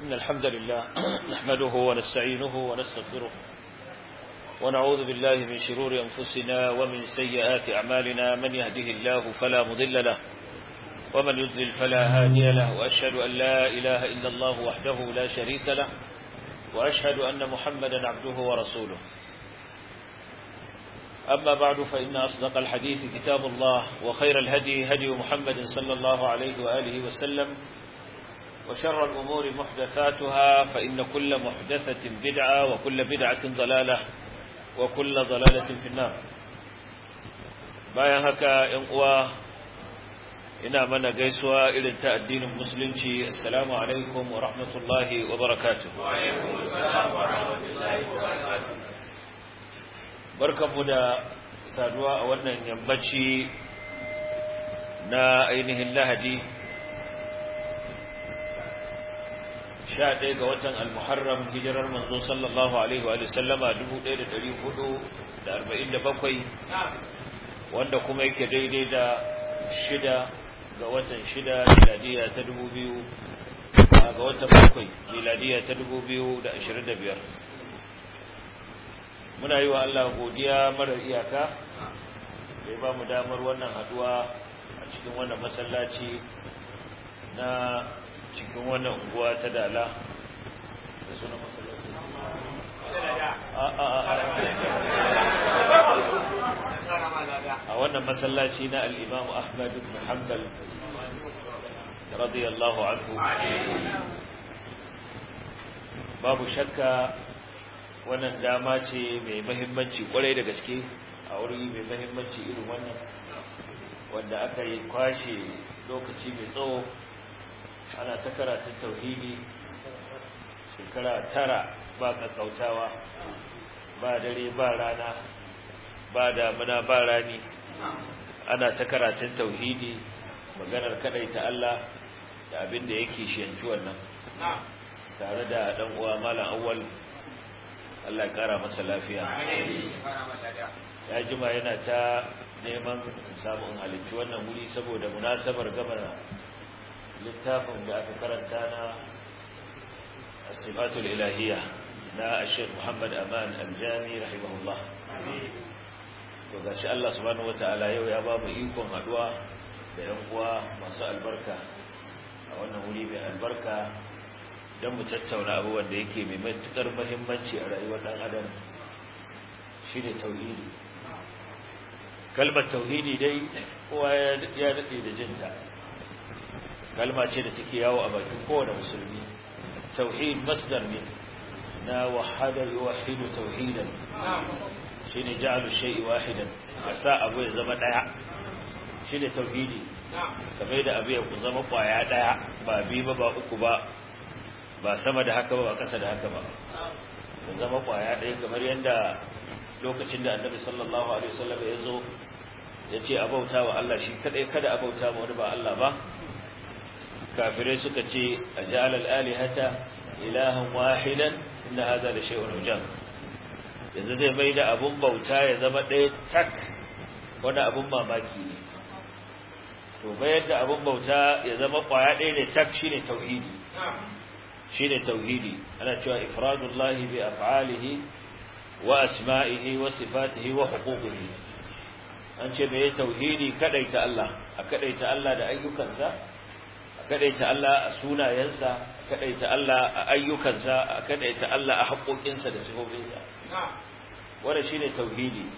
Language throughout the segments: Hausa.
إن الحمد لله نحمده ونستعينه ونستغفره ونعوذ بالله من شرور أنفسنا ومن سيئات أعمالنا من يهده الله فلا مضل له ومن يضلل فلا هادي له وأشهد أن لا إله إلا الله وحده لا شريك له وأشهد أن محمدا عبده ورسوله أما بعد فإن أصدق الحديث كتاب الله وخير الهدي هدي محمد صلى الله عليه وآله وسلم وشر الأمور محدثاتها فإن كل محدثة بدعة وكل بدعة ضلالة وكل ضلالة في النار bayan haka ‘yan uwa ina mana gaisuwa irin ta addinin musulunci assalamu alaikum wa rahmatullahi wa barakatuh barkanmu da saduwa a wannan yammaci na ainihin lahadi sha ɗaya ga watan al-muharram hijirar manzo sallallahu alaihi wa sallama 1447 wanda kuma yake daidai da shida ga watan shida miladiya ta 2000 ga watan bakwai miladiya ta 2025 muna yi wa Allah godiya marar iyaka da ya ba mu damar wannan haduwa a cikin wannan masallaci na cikin wannan unguwa ta dala da suna masallaci a wannan masallaci na al'imamu ahmad ibn hanbal radiyallahu anhu babu shakka wannan dama ce mai mahimmanci kwarai da gaske a wuri mai mahimmanci irin wannan wanda aka yi kwashe lokaci mai tsawo ana ta karatun tauhidi shekara tara ba kakkautawa ba dare ba rana ba damuna ba rani ana ta karatun tauhidi maganar kadaita Allah da abin da yake shiyanci wannan tare da dan uwa malam awwal Allah ya kara masa lafiya ya jima yana ta neman samun halittu wannan wuri saboda munasabar gama littafin da aka karanta na asibatul ilahiyya na ashir muhammad aman aljami rahimahullah to gashi Allah subhanahu wataala yau ya ba mu ikon haduwa da yan uwa masu albarka a wannan wuri mai albarka don mu tattauna abubuwan da yake mai matuƙar mahimmanci a rayuwar ɗan adam shi ne tauhidi kalmar tauhidi dai kowa ya daɗe da jinta kalma ce da take yawo a bakin kowane musulmi tauhid masdar ne na wahada yuwahidu tauhidan shi ne ja'alu shay'i wahidan a sa abu ya zama ɗaya shi ne tauhidi kamar da abu ya ku zama ƙwaya ɗaya ba biyu ba ba uku ba ba sama da haka ba ba ƙasa da haka ba da zama ƙwaya ɗaya kamar yadda lokacin da annabi sallallahu alaihi wasallam ya zo ya ce abauta wa Allah shi kadai kada abauta ma wani ba Allah ba kafirai suka ce a ja'alal alihata ilahan wahidan inna hadha la shay'un ujab yanzu zai mai da abun bauta ya zama ɗaya tak wani abun mamaki ne to bayar da abun bauta ya zama ƙwaya ɗaya ne tak shine tauhidi shine tauhidi ana cewa ifradullahi bi af'alihi wa asma'ihi wa sifatihi wa huquqihi an ce me tauhidi kadaita Allah a kadaita Allah da ayyukansa a kadaita Allah a sunayensa a kadaita Allah a ayyukansa a kadaita Allah a haƙoƙinsa da sifofinsa wannan shine tauhidi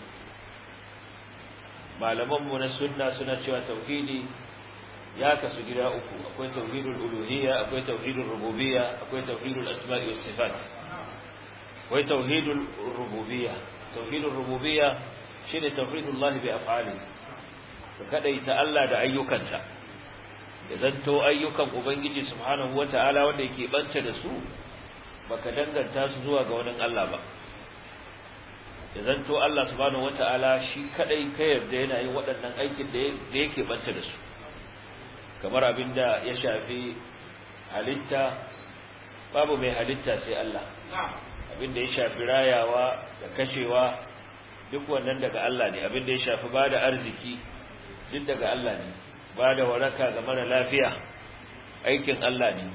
malaman mu na sunna suna cewa tauhidi ya kasu gida uku akwai tauhidul uluhiyya akwai tauhidul rububiyya akwai tauhidul asma'i was sifat akwai tauhidul rububiyya tauhidul rububiyya shine tauhidullah bi af'ali ka kadaita Allah da ayyukansa idan to ayyukan ubangiji subhanahu wataala wanda yake bance da su baka danganta su zuwa ga wani Allah ba idan to Allah subhanahu wataala shi kadai ka yarda yana yin waɗannan aikin da yake bance da su kamar abinda ya shafi halitta babu mai halitta sai Allah abinda ya shafi rayawa da kashewa duk wannan daga Allah ne abinda ya shafi bada arziki duk daga Allah ne bada waraka ga mara lafiya aikin Allah ne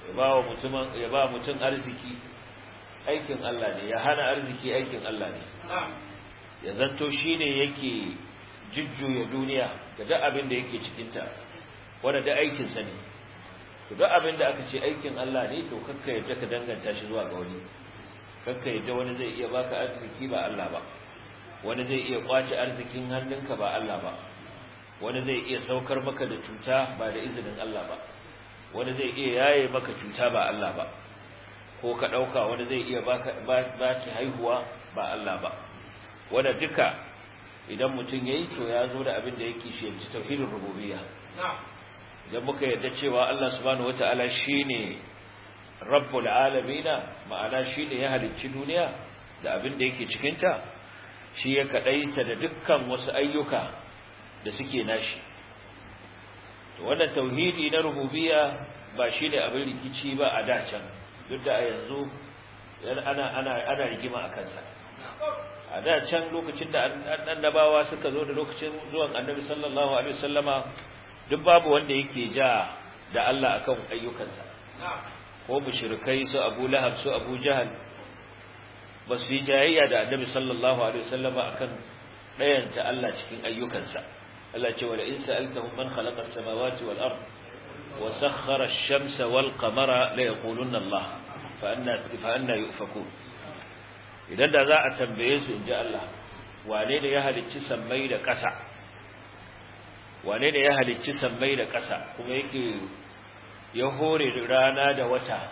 ya ba mutum ya ba mutum arziki aikin Allah ne ya hana arziki aikin Allah ne ya zanto shine yake jujjuya duniya da duk abin da yake cikin ta wanda da aikin sa ne to duk abin da aka ce aikin Allah ne to kakka yadda ka danganta shi zuwa ga wani kakka yadda wani zai iya baka arziki ba Allah ba wani zai iya kwace arzikin hannunka ba Allah ba wani zai iya saukar maka da cuta ba da izinin Allah ba wani zai iya yaye maka cuta ba Allah ba ko ka dauka wani zai iya baka baki haihuwa ba Allah ba wanda duka idan mutum yayi to ya zo da abin da yake shi yanci tauhidin rububiyya idan muka yarda cewa Allah subhanahu wataala shine rabbul alamin ma'ana shine ya halicci duniya da abin da yake cikin ta shi ya kadaita da dukkan wasu ayyuka da suke nashi to wannan tauhidi na rububiyya ba shine abin rikici ba a dacan duk da a yanzu ana ana ana rigima a kansa a da can lokacin da annabawa suka zo da lokacin zuwan annabi sallallahu alaihi wasallama duk babu wanda yake ja da Allah akan ayyukansa ko mushrikai su Abu Lahab su Abu Jahal ba su yi jayayya da annabi sallallahu alaihi wasallama akan dayanta Allah cikin ayyukansa Allah ce wala in sa'altahum man khalaqa as-samawati wal ard wa sakhkhara ash-shamsa wal qamara la yaquluna Allah fa anna fa anna yufakun idan da za a tambaye su inji Allah wane ne ya halicci sammai da ƙasa wane ne ya halicci sammai da ƙasa kuma yake ya hore rana da wata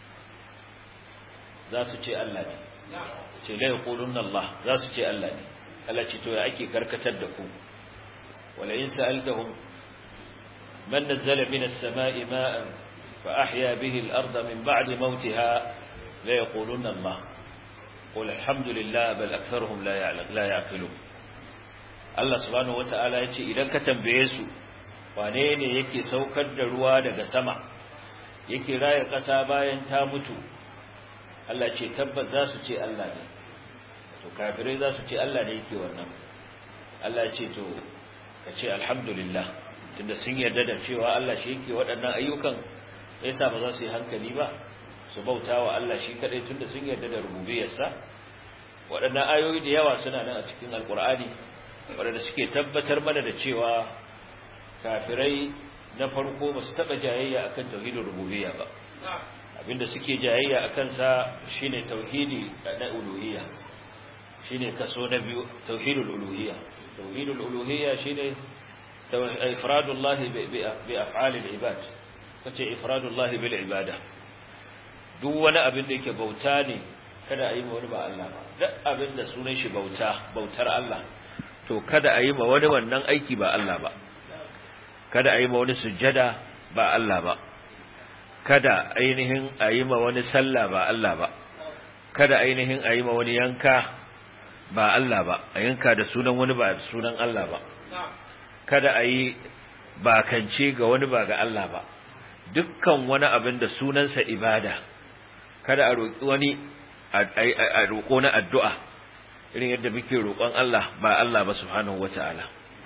za su ce Allah ne ce la yaquluna Allah za su ce Allah ne Allah ce to ya ake karkatar da ku wala in sa'altahum man nazzala minas sama'i ma'an fa ahya bihi al-ardha min ba'di mawtiha la yaquluna Allah qul alhamdulillah bal aktharuhum la ya'lam la ya'qilun Allah subhanahu wata'ala yace idan ka tambaye su wane ne yake saukar da ruwa daga sama yake raya ƙasa bayan ta mutu Allah ce tabbas za su ce Allah ne to kafirai za su ce Allah ne yake wannan Allah ce to ka ce alhamdulillah tunda sun yarda da cewa Allah shi yake waɗannan ayyukan yasa ba za su yi hankali ba su bauta wa Allah shi kadai tunda sun yarda da rububiyarsa waɗannan ayoyi da yawa suna nan a cikin alkur'ani waɗanda suke tabbatar mana da cewa kafirai na farko ba su taɓa jayayya akan tauhidin rububiyya ba abinda suke jayayya akan sa shine tauhidi na uluhiyya shine kaso na biyu tauhidul uluhiyya tauhidul uluhiyya shine ifradullahi bi af'alil ibad kace ifradullahi bil ibada duk wani abin da yake bauta ne kada a yi ma wani ba Allah ba duk abin da sunan shi bauta bautar Allah to kada a yi ma wani wannan aiki ba Allah ba kada a yi ma wani sujjada ba Allah ba kada ainihin a yi ma wani sallah ba Allah ba kada ainihin a yi ma wani yanka ba Allah ba a yanka da sunan wani ba sunan Allah ba kada a yi bakance ga wani ba ga Allah ba dukkan wani abin da sunansa ibada kada a roƙi wani a roƙo na addu'a irin yadda muke roƙon Allah ba Allah ba subhanahu wata'ala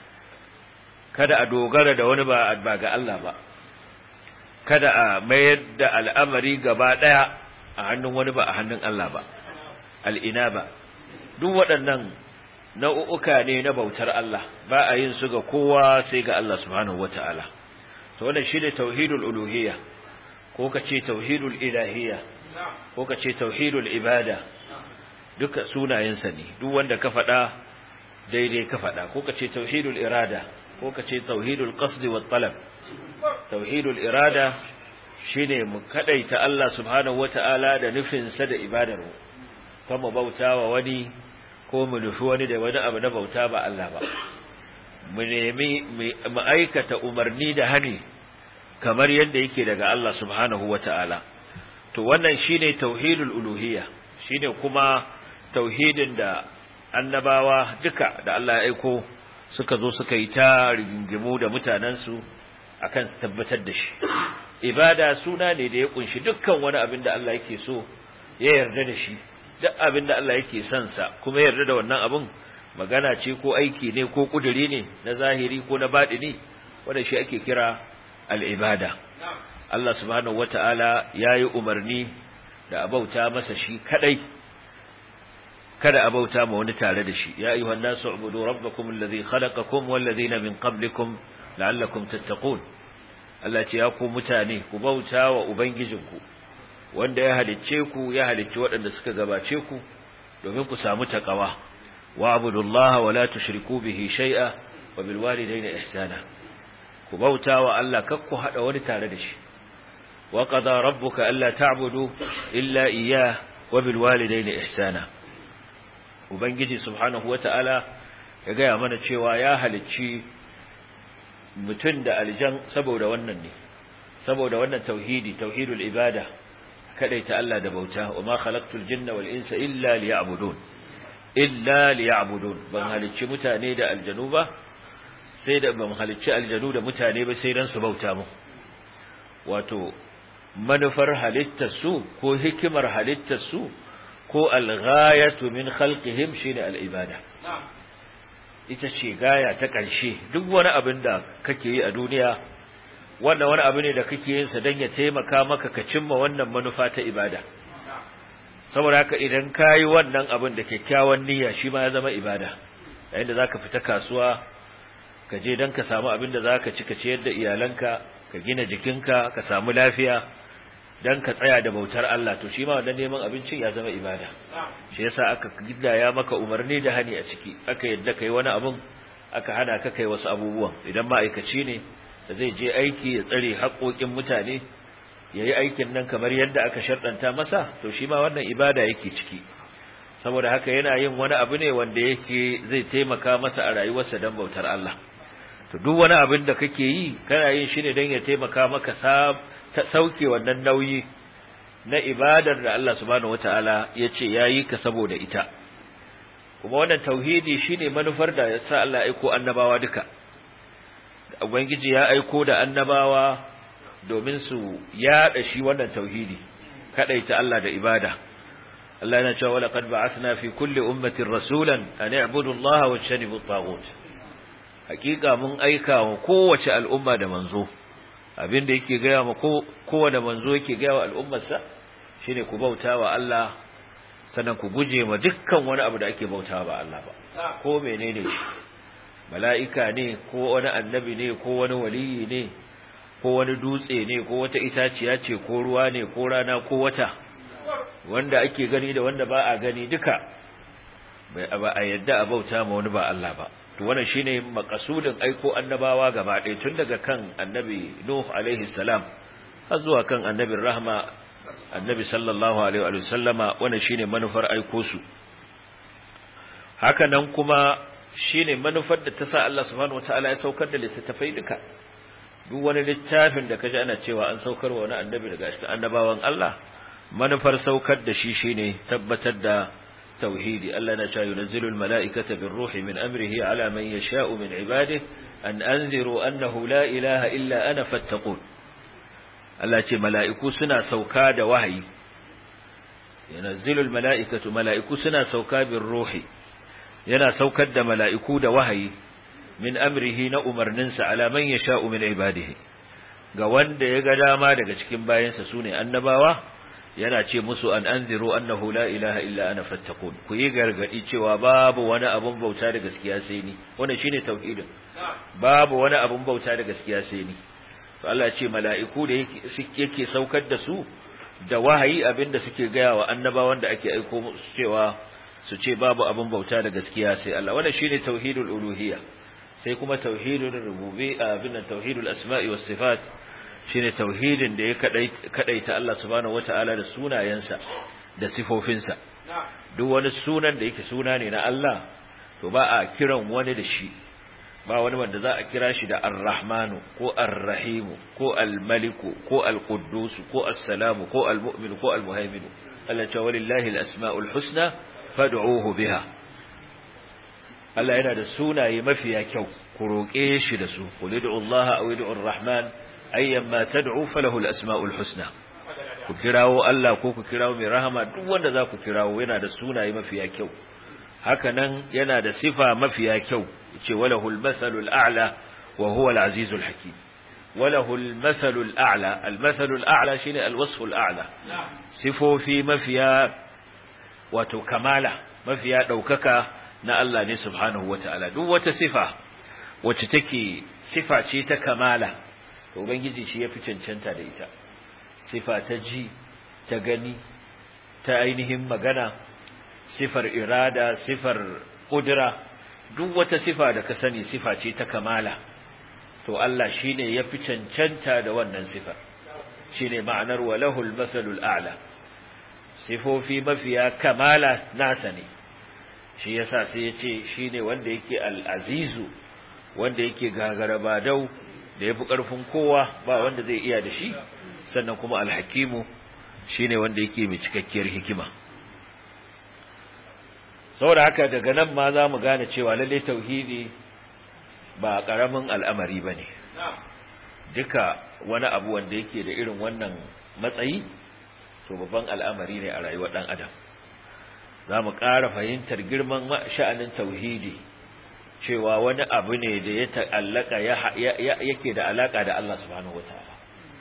kada a dogara da wani ba ga Allah ba kada a mayar da al'amari gaba ɗaya a hannun wani ba a hannun Allah ba al'ina ba duk waɗannan nau'uka ne na bautar Allah ba a yin su ga kowa sai ga Allah subhanahu wata'ala to wannan shine tauhidul uluhiyya ko kace tauhidul ilahiyya ko kace tauhidul ibada duka sunayensa ne duk wanda ka faɗa daidai ka faɗa ko kace tauhidul irada ko kace tauhidul qasd wat talab tauhidul irada shine mu kadaita Allah subhanahu wata'ala da nufin sa da ibadar mu kuma bautawa wani ko mu nufi wani da wani abu na bauta ba Allah ba mu nemi mu aikata umarni da hani kamar yadda yake daga Allah subhanahu wata'ala to wannan shine tauhidul uluhiyya shine kuma tauhidin da annabawa duka da Allah ya aiko suka zo suka yi ta rigingimu da mutanensu akan tabbatar da shi ibada suna ne da ya kunshi dukkan wani abin da Allah yake so ya yarda da shi duk abin da Allah yake son sa kuma ya yarda da wannan abin magana ce ko aiki ne ko kuduri ne na zahiri ko na baɗini wanda shi ake kira al'ibada Allah subhanahu wata'ala yayi umarni da abauta masa shi kadai kada abauta ma wani tare da shi ya ayyuhan nasu ubudu rabbakum alladhi khalaqakum wal ladina min qablikum la'allakum tattaqun Allah ce ya ku mutane ku bauta wa ubangijinku wanda ya halicce ku ya halicci waɗanda suka gabace ku domin ku samu takawa wa abudullaha wa la tushriku bihi shay'a wa bil walidayni ihsana ku bauta wa Allah kar ku hada wani tare da shi wa qada rabbuka alla ta'budu illa iyyah wa bil walidayni ihsana ubangiji subhanahu wata'ala ya gaya mana cewa ya halicci mutum da aljan saboda wannan ne saboda wannan tauhidi tauhidul ibada kadaita Allah da bauta wa ma khalaqtul jinna wal insa illa liya'budun illa liya'budun ban halicci mutane da aljanu ba sai da ban halicci aljanu da mutane ba sai dan su bauta mu wato manufar halittar su ko hikimar halittar su ko alghayatu min khalqihim shine al-ibada ita ce gaya ta ƙarshe duk wani abin da kake yi a duniya wannan wani abu ne da kake yin sa dan ya taimaka maka ka cimma wannan manufa ta ibada saboda haka idan kayi wannan abin da kyakkyawan niyya shi ma ya zama ibada yayin da zaka fita kasuwa ka je dan ka samu abin da zaka ci ka ciyar da iyalanka ka gina jikinka ka samu lafiya dan ka tsaya da bautar Allah to shi ma wannan neman abincin ya zama ibada shi yasa aka gidaya maka umarni da hani a ciki aka yadda kai wani abun aka hana ka kai wasu abubuwan idan ma'aikaci ne da zai je aiki ya tsare haƙoƙin mutane yayi aikin nan kamar yadda aka sharɗanta masa to shi ma wannan ibada yake ciki saboda haka yana yin wani abu ne wanda yake zai taimaka masa a rayuwarsa dan bautar Allah to duk wani abin da kake yi kana yin shi ne dan ya taimaka maka ta sauke wannan nauyi na ibadar da Allah subhanahu wataala ya ce yayi ka saboda ita kuma wannan tauhidi shine manufar da ya sa Allah aiko annabawa duka ubangiji ya aiko da annabawa domin su yada shi wannan tauhidi kadaita Allah da ibada Allah yana cewa laqad ba'athna fi kulli ummatin rasulan an i'budu Allah wa tajtanibu at-taghut hakika mun aika wa kowace al'umma da manzo abin da yake gaya ma kowane manzo yake gaya wa al'ummarsa shine ku bauta wa Allah sannan ku guje ma dukkan wani abu da ake bauta ba Allah ba ko menene shi mala'ika ne ko wani annabi ne ko wani waliyi ne ko wani dutse ne ko wata itaciya ce ko ruwa ne ko rana ko wata wanda ake gani da wanda ba a gani duka ba a yadda a bauta ma wani ba Allah ba to wannan shine makasudin aiko annabawa gaba ɗaya tun daga kan annabi Nuh alaihi salam har zuwa kan annabin rahma annabi sallallahu alaihi wa sallama wannan shine manufar aiko su haka nan kuma shine manufar da ta sa Allah subhanahu wataala ya saukar da littattafai duka duk wani littafin da kaji ana cewa an saukar wa wani annabi daga cikin annabawan Allah manufar saukar da shi shine tabbatar da tauhidi Allah na cewa yunzilu almalaikata birruhi min amrihi ala man yasha'u min ibadihi an anziru annahu la ilaha illa ana fattaqun Allah ce mala'iku suna sauka da wahayi yunzilu almalaikatu mala'iku suna sauka birruhi yana saukar da mala'iku da wahayi min amrihi na umarninsa ala man yasha'u min ibadihi ga wanda ya ga dama daga cikin bayansa sune annabawa yana ce musu an anziru annahu la ilaha illa ana fattaqun ku yi gargadi cewa babu wani abun bauta da gaskiya sai ni wannan shine tauhidin babu wani abun bauta da gaskiya sai ni to Allah ya ce mala'iku da yake saukar da su da wahayi abinda suke gaya wa annabawan da ake aiko musu cewa su ce babu abun bauta da gaskiya sai Allah wannan shine tauhidul uluhiyya sai kuma tauhidul rububiyya abin tauhidul asma'i was sifat shine tauhidin da ya kadaita Allah subhanahu wataala da sunayensa da sifofinsa duk wani sunan da yake suna ne na Allah to ba a kiran wani da shi ba wani wanda za a kira shi da ar-rahmanu ko ar-rahimu ko al-maliku ko al-quddus ko as-salamu ko al-mu'minu ko al-muhaiminu Allah ta walillahi al-asma'ul husna fad'uhu biha Allah yana da sunaye mafiya kyau ku roƙe shi da su qul ud'u Allah aw ud'u ar-rahman ayyan ma tad'u falahu al-asma'ul husna ku kirawo Allah ko ku kirawo mai rahama duk wanda za ku kirawo yana da sunaye mafiya kyau haka nan yana da sifa mafiya kyau yace walahu al-masalul a'la wa huwa al-azizul hakim walahu al-mathalul a'la al-mathalul a'la shine al-wasful a'la sifofi mafiya wato kamala mafiya daukaka na Allah ne subhanahu wata'ala duk wata sifa wacce take sifa ce ta kamala to ubangiji shi yafi cancanta da ita sifa ta ji ta gani ta ainihin magana sifar irada sifar kudura duk wata sifa da ka sani sifa ce ta kamala to Allah shine yafi cancanta da wannan sifar shine ma'anar walahul masalul a'la sifofi mafiya kamala nasa ne shi yasa sai yace shine wanda yake al-azizu wanda yake gagara badau da yafi karfin kowa ba wanda zai iya da shi sannan kuma al-hakimu shine wanda yake mai cikakkiyar hikima saboda haka daga nan ma za mu gane cewa lalle tauhidi ba ƙaramin al'amari ba ne duka wani abu wanda yake da irin wannan matsayi to babban al'amari ne a rayuwar ɗan adam za mu ƙara fahimtar girman sha'anin tauhidi cewa wani abu ne da ya ta'allaka yake da alaƙa da Allah subhanahu wataala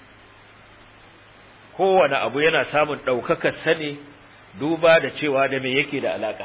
kowane abu yana samun ɗaukakar sani duba da cewa da me yake da alaƙa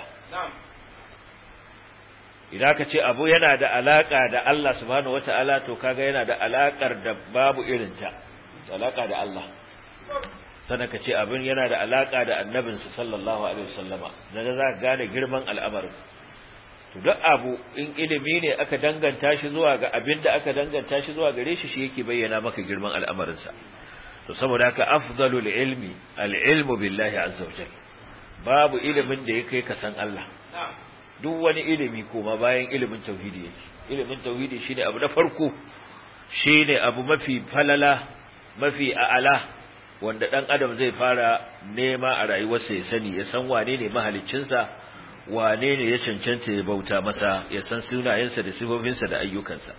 idan ka ce abu yana da alaka da Allah subhanahu wata'ala to kaga yana da alakar da babu irinta alaka da Allah sannan ka ce abin yana da alaka da annabinsa sallallahu alaihi wasallama dan za ka gane girman al'amarin to duk abu in ilimi ne aka danganta shi zuwa ga abin da aka danganta shi zuwa gare shi shi yake bayyana maka girman al'amarinsa to saboda haka afdalul ilmi al-ilmu billahi azza wajalla babu ilimin da ya kai ka san Allah duk wani ilimi kuma bayan ilimin tauhidi yake ilimin tauhidi shine abu na farko shine abu mafi falala mafi a'ala wanda dan adam zai fara nema a rayuwarsa ya sani ya san wane ne mahaliccinsa wane ne ya cancanta ya bauta masa ya san sunayensa da sifofinsa da ayyukansa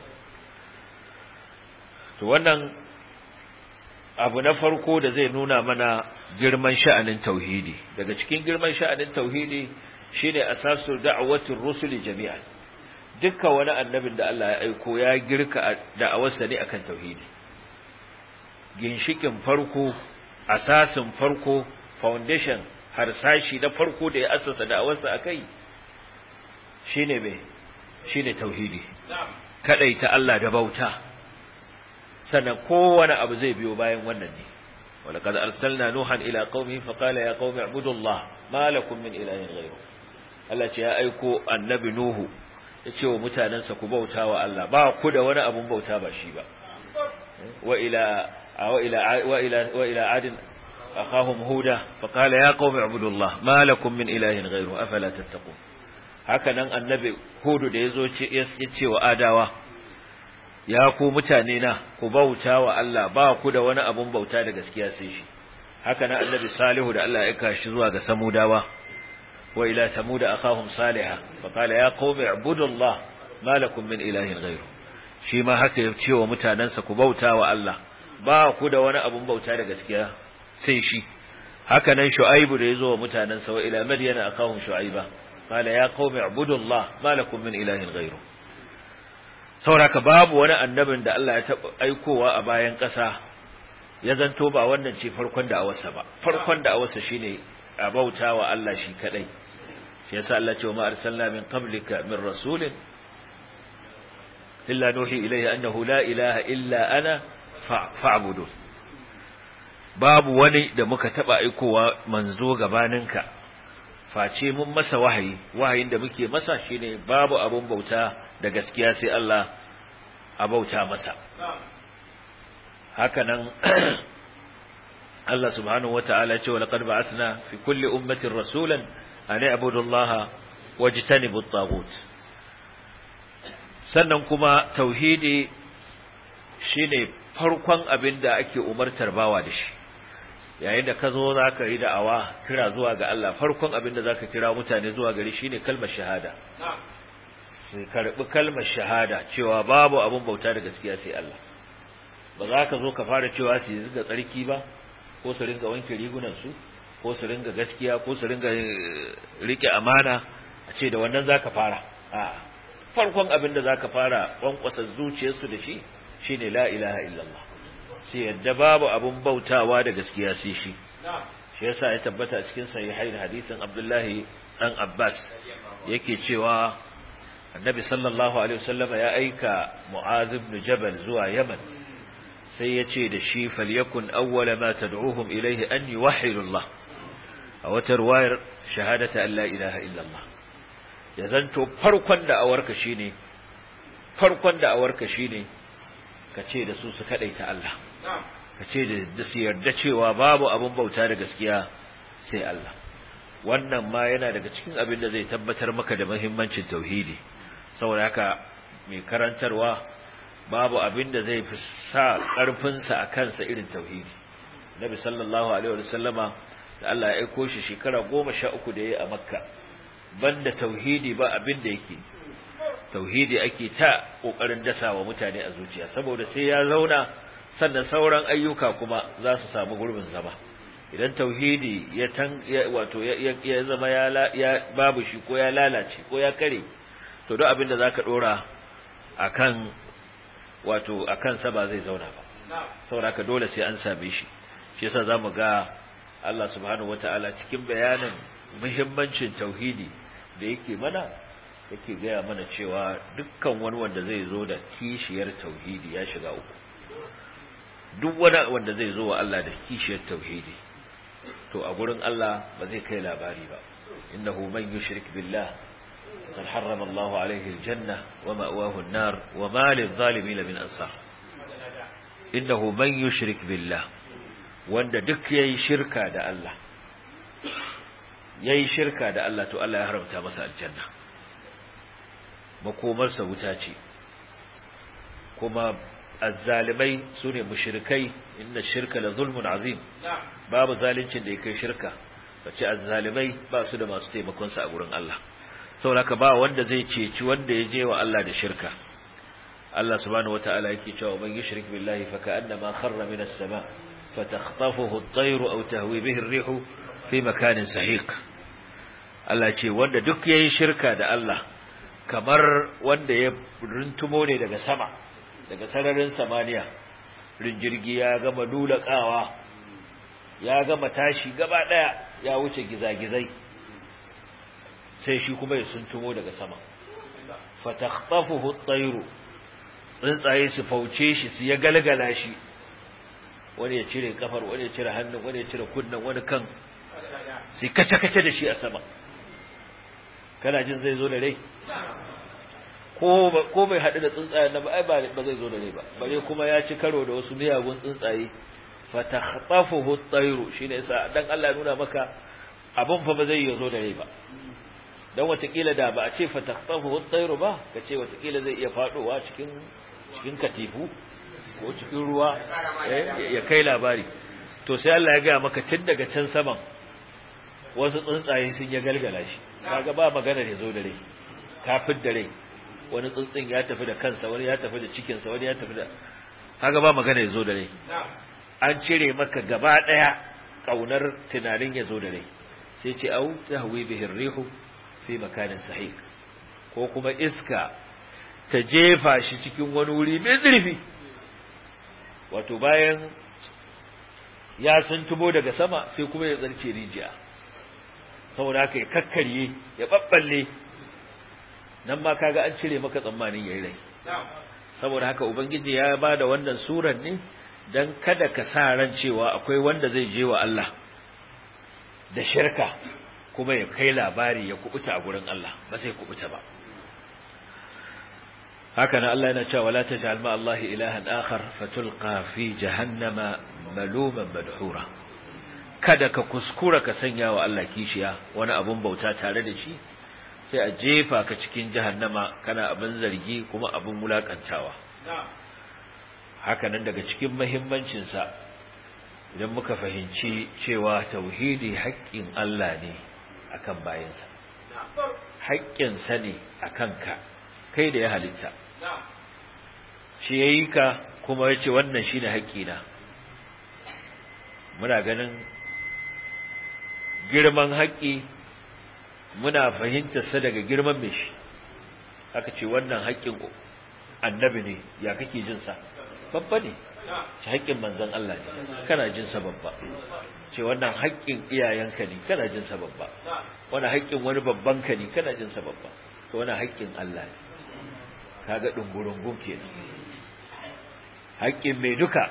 to wannan abu na farko da zai nuna mana girman sha'anin tauhidi daga cikin girman sha'anin tauhidi shine asasul da'watir rusuli jami'an dukkan wani annabin da Allah ya aiko ya girka da'awarsa ne akan tauhidi ginshikin farko asasin farko foundation harsashi na farko da ya assasa da'awarsa akai shine me shine tauhidi kadaita Allah da bauta sannan kowane abu zai biyo bayan wannan ne ولقد أرسلنا نوحا إلى قومه فقال يا قوم اعبدوا الله ما لكم من إله غيره Allah ce ya aiko annabi Nuhu ya ce wa mutanensa ku bauta wa Allah ba ku da wani abun bauta ba shi ba wa ila wa ila wa ila wa ila adin akhahum huda fa qala ya qaumi ibudullah ma lakum min ilahin ghayru afala tattaqun haka nan annabi hudu da yazo ce ya ce wa adawa ya ku mutane na ku bauta wa Allah ba ku da wani abun bauta da gaskiya sai shi haka nan annabi salihu da Allah ya kashi zuwa ga samudawa وإلى ثمود أخاهم صالحا فقال يا قوم اعبدوا الله ما لكم من إله غيره shi ma haka ya ce wa mutanensa ku bauta wa Allah ba ku da wani abun bauta da gaskiya sai shi haka nan shu'aibu da yazo wa mutanensa wa ila madyana akahum shu'aiba qala ya qaumi ibudullah ma lakum min ilahin ghayru sauraka babu wani annabin da Allah ya taba aikowa a bayan ƙasa ya zanto ba wannan ce farkon da awarsa ba farkon da awarsa shine a bauta wa Allah shi kadai shi yasa Allah ce wa ma arsalna min qablika min rasulin illa nuhi ilayhi annahu la ilaha illa ana fa'budu babu wani da muka taba aikowa manzo gabaninka face mun masa wahayi wahayin da muke masa shine babu abun bauta da gaskiya sai Allah a bauta masa haka nan Allah subhanahu wata'ala ce wa laqad ba'athna fi kulli ummatin rasulan an i'budu Allah wajtanibu at-taghut sannan kuma tauhidi shine farkon abin da ake umartar bawa da shi yayin da ka zo zaka yi da'awa kira zuwa ga Allah farkon abin da zaka kira mutane zuwa gari shine kalmar shahada sai karbi kalmar shahada cewa babu abin bauta da gaskiya sai Allah ba za ka zo ka fara cewa su yi tsarki ba ko su ringa wanke rigunansu ko su ringa gaskiya ko su ringa rike amana a ce da wannan zaka fara a farkon abin da zaka fara kwankwasa zuciyarsu da shi shine la ilaha illallah sai yadda babu abun bautawa da gaskiya sai shi shi yasa ya tabbata a cikin sahihain hadisin Abdullahi dan Abbas yake cewa Annabi sallallahu alaihi wasallam ya aika Mu'adh ibn Jabal zuwa Yaman sai ya ce da shi falyakun awwala ma tad'uhum ilayhi an yuwahhidu Allah a wata ruwayar shahadata an la ilaha illallah ya zanto farkon da awarka shine farkon da awarka shine ka ce da su su kadaita Allah ka ce da su yarda cewa babu abin bauta da gaskiya sai Allah wannan ma yana daga cikin abin da zai tabbatar maka da muhimmancin tauhidi saboda haka mai karantarwa babu abin da zai fi sa ƙarfinsa a kansa irin tauhidi nabi sallallahu alaihi wa sallama da Allah ya aiko shi shekara goma sha uku da ya yi a makka banda tauhidi ba abin da yake tauhidi ake ta ƙoƙarin dasa wa mutane a zuciya saboda sai ya zauna sannan sauran ayyuka kuma za su samu gurbin zama idan tauhidi ya tan wato ya zama ya babu shi ko ya lalace ko ya kare to duk abin da zaka dora akan wato akan sa ba zai zauna ba saboda haka dole sai an same shi shi yasa zamu ga Allah subhanahu wataala cikin bayanin muhimmancin tauhidi da yake mana yake gaya mana cewa dukkan wani wanda zai zo da kishiyar tauhidi ya shiga uku duk wani wanda zai zo wa Allah da kishiyar tauhidi to a gurin Allah ba zai kai labari ba innahu man yushrik billah قد حرم الله عليه الجنة ومأواه النار وما للظالمين من أنصار إنه من يشرك بالله wanda duk yayi shirka da Allah yayi shirka da Allah to Allah ya haramta masa aljanna makomarsa wuta ce kuma azzalimai sune mushrikai inna shirka la zulmun azim babu zalincin da yake shirka bace azzalimai ba su da masu taimakon sa a gurin Allah saboda ba wanda zai ceci wanda ya je wa Allah da shirka Allah subhanahu wataala yake cewa man yushrik billahi fa ka'annama kharra minas sama fatakhtafuhu at-tayru aw tahwi bihi ar-rihu fi makanin sahiq Allah ce wanda duk yayin shirka da Allah kamar wanda ya runtumo ne daga sama daga sararin samaniya rinjirgi ya gama dulakawa ya gama tashi gaba daya ya wuce gizagizai sai shi kuma ya suntumo daga sama fatakhtafuhu at-tayru tsuntsaye su fauce shi su ya galgala shi wani ya cire kafar wani ya cire hannun wani ya cire kunnan wani kan sai kace kace da shi a sama kana jin zai zo da rai ko ko bai hadu da tsuntsayen nan ba ai ba zai zo da rai ba bare kuma ya ci karo da wasu miyagun tsuntsaye fatakhtafuhu at-tayru shine yasa dan Allah ya nuna maka abun fa ba zai yi zo da rai ba dan watakila da ba a ce fatakhtafu at-tayru ba kace watakila zai iya fadowa cikin cikin katifu ko cikin ruwa ya kai labari to sai Allah ya ga maka tun daga can saman wasu tsuntsaye sun ya galgala shi kaga ba magana ya zo da rai kafin da rai wani tsuntsun ya tafi da kansa wani ya tafi da cikin sa wani ya tafi da kaga ba magana ya zo da rai an cire maka gaba daya kaunar tunanin ya zo da rai sai ce au tahwi bihi rihu fi makanin sahih ko kuma iska ta jefa shi cikin wani wuri mai zurfi wato bayan ya suntubo daga sama sai kuma ya zarce rijiya saboda haka ya kakkarye ya babballe nan ma kaga an cire maka tsammanin yayi rai saboda haka ubangiji ya bada wannan surar ne dan kada ka sa ran cewa akwai wanda zai je wa Allah da shirka kuma ya kai labari ya kubuta a gurin Allah ba zai kubuta ba haka nan Allah yana cewa la taj'al ma Allah ilahan akhar fatulqa fi jahannama maluman madhura kada ka kuskura ka sanya wa Allah kishiya wani abun bauta tare da shi sai a jefa ka cikin jahannama kana abin zargi kuma abin wulakantawa haka nan daga cikin muhimmancin sa idan muka fahimci cewa tauhidi haƙƙin Allah ne akan bayansa haƙƙinsa ne akan ka kai da ya halitta shi yayi ka kuma yace wannan shine haƙƙina muna ganin girman haƙƙi muna fahimtar sa daga girman mai shi aka ce wannan haƙƙin annabi ne ya kake jin sa babba ne ce haƙƙin manzon Allah ne kana jin sa babba ce wannan haƙƙin iyayenka ne kana jin sa babba wannan haƙƙin wani babban ka ne kana jin sa babba to wannan haƙƙin Allah ne kaga dungurungun kenan haƙƙin mai duka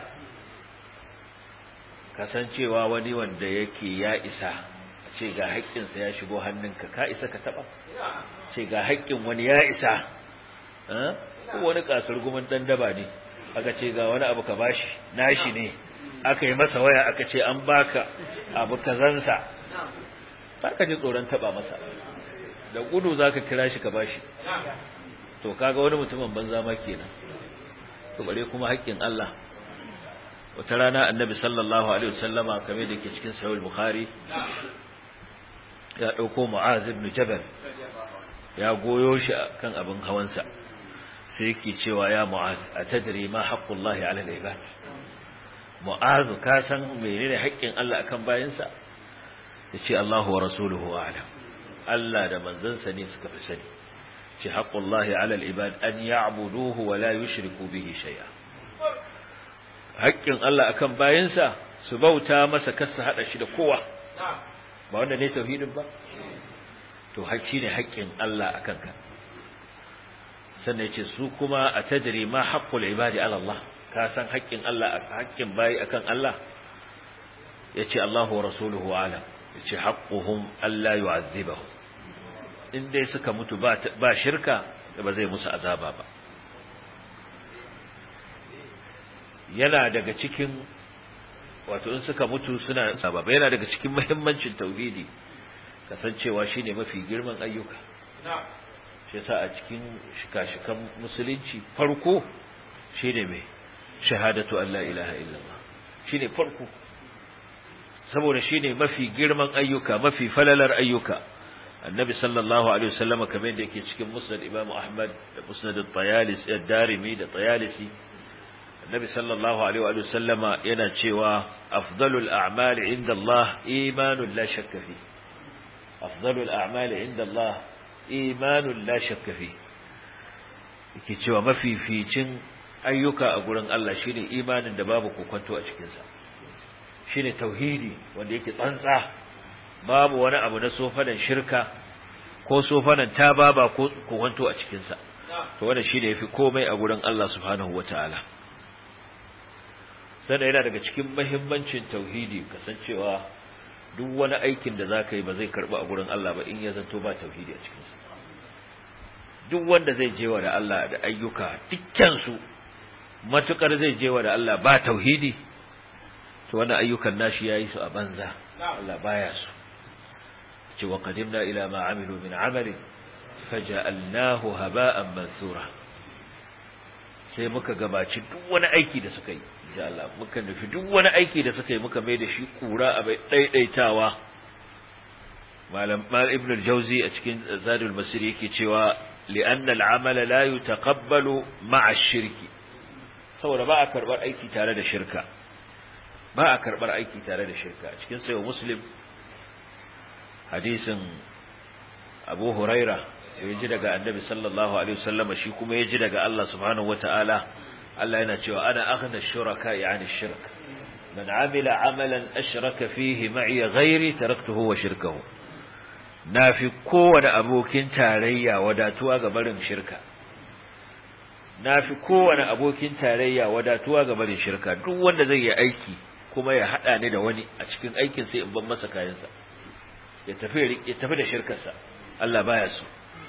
kasancewa wani wanda yake ya isa ce ga haƙƙinsa ya shigo hannunka ka isa ka taɓa ce ga haƙƙin wani ya isa ko wani kasar gumin ɗan daba ne aka ce ga wani abu ka bashi nashi ne aka yi masa waya aka ce an baka abu kazansa ba ka ji tsoron taɓa masa da gudu za ka kira shi ka bashi to kaga wani mutumin banza ma kenan to bare kuma haƙƙin Allah wata rana annabi sallallahu alaihi wasallama kamar da ke cikin sahih bukhari ya dauko mu'az ibn jabal ya goyo shi kan abin hawansa sai yake cewa ya mu'az atadri ma haqqullahi ala al-ibad mu'az ka san menene haƙƙin Allah akan bayinsa yace Allahu wa rasuluhu a'lam Allah da manzansa ne suka fi sani ce haqqullahi ala al-ibad an ya'buduhu wa la yushriku bihi shay'a haƙƙin Allah akan bayinsa su bauta masa kar su hada shi da kowa ba wanda ne tauhidin ba to haƙƙi ne haƙƙin Allah akan ka sannan yace su kuma atadri ma haqqul ibadi ala Allah ka san haƙƙin Allah haƙƙin bayi akan Allah yace Allahu wa rasuluhu alam yace haqquhum alla yu'adhibahum in dai suka mutu ba ba shirka ba zai musu azaba ba yana daga cikin wato in suka mutu suna sababa yana daga cikin muhimmancin tauhidi kasancewa shine mafi girman ayyuka shi yasa a cikin shika-shikan musulunci farko shine mai shahadatu an la ilaha illallah shine farko saboda shine mafi girman ayyuka mafi falalar ayyuka annabi sallallahu alaihi wasallam kamar yadda yake cikin musnad imam ahmad da musnad at-tayalisi ad-darimi da tayalisi annabi sallallahu alaihi wa sallama yana cewa afdalul a'mali inda Allah imanun la shakka fi afdalul a'mali inda Allah imanun la shakka fi yake cewa mafificin ayyuka a gurin Allah shine imanin da babu kokonto a cikin sa shine tauhidi wanda yake tsantsa babu wani abu na sofanan shirka ko sofanan tababa ko kokonto a cikin sa to wannan shine yafi komai a gurin Allah subhanahu wataala sannan yana daga cikin mahimmancin tauhidi kasancewa duk wani aikin da zaka yi ba zai karba a gurin Allah ba in ya zanto ba tauhidi a cikin sa duk wanda zai jewa da Allah da ayyuka dukkan su matukar zai jewa da Allah ba tauhidi to wannan ayyukan nashi yayi su a banza Allah baya su ce wa qadimna ila ma amilu min amalin faja'alnahu haba'an mansura sai muka gabaci duk wani aiki da suka yi insha Allah muka nufi duk wani aiki da suka yi muka mai da shi kura a bai daidaitawa malam mal ibn al-jawzi a cikin zadul masir yake cewa li'anna al-amal la yutaqabbalu ma'a ash-shirki saboda ba a karbar aiki tare da shirka ba a karbar aiki tare da shirka a cikin sayo muslim hadisin abu huraira ya ji daga annabi sallallahu alaihi wasallam shi kuma ya ji daga Allah subhanahu wataala Allah yana cewa ana aghna shuraka yani shirk man amila amalan ashraka fihi ma'i ghairi taraktuhu wa shirkahu nafi kowane abokin tarayya wadatuwa ga barin shirka nafi kowane abokin tarayya wadatuwa ga barin shirka duk wanda zai yi aiki kuma ya hada ni da wani a cikin aikin sai in ban masa kayansa ya tafi ya tafi da shirkarsa Allah baya so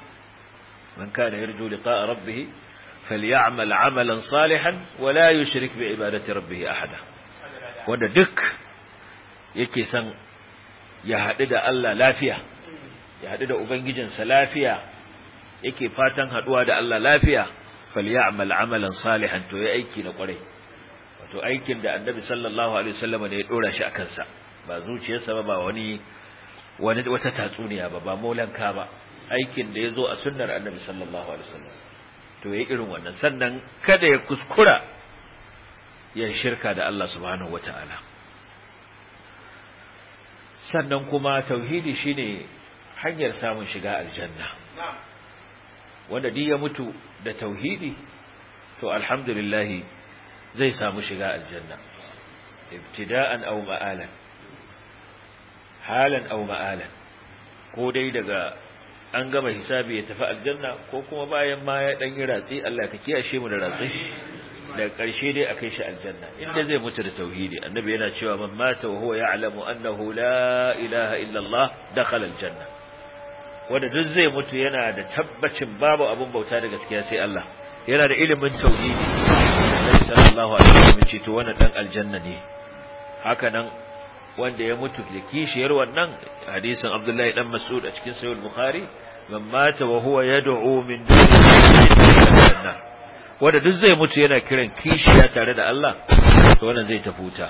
من كان يرجو لقاء ربه فليعمل عملا صالحا ولا يشرك بعبادة ربه أحدا wanda duk yake san ya haɗu da Allah lafiya ya haɗu da Ubangijinsa lafiya yake fatan haɗuwa da Allah lafiya falyamal amalan salihan to ya aiki na ƙwarai wato aikin da annabi sallallahu alaihi wasallam ne ya dora shi akan sa ba zuciyarsa ba ba wani wani wata tatsuniya ba ba molanka ba aikin da ya zo a sunnar annabi sallallahu alaihi wasallam to yayi irin wannan sannan kada ya kuskura ya shirka da Allah subhanahu wataala sannan kuma tauhidi shine hanyar samun shiga aljanna wanda duk ya mutu da tauhidi to alhamdulillah zai samu shiga aljanna ibtida'an aw ma'alan halan aw ma'alan ko dai daga an gama hisabi ya tafi aljanna ko kuma bayan ma ya dan yi ratsi Allah ka kiyashe mu da ratsi da ƙarshe dai akai shi aljanna inda zai mutu da tauhidi annabi yana cewa man mata wa huwa ya'lamu annahu la ilaha illa Allah dakhala aljanna wanda duk zai mutu yana da tabbacin babu abun bauta da gaskiya sai Allah yana da ilimin tauhidi Annabi sallallahu alaihi wasallam ce to wannan dan aljanna ne haka nan wanda ya mutu da kishiyar wannan hadisin Abdullahi dan Mas'ud a cikin Sahih Bukhari man mata wa huwa yad'u min dunihi wanda duk zai mutu yana kiran kishiya tare da Allah to wannan zai tafuta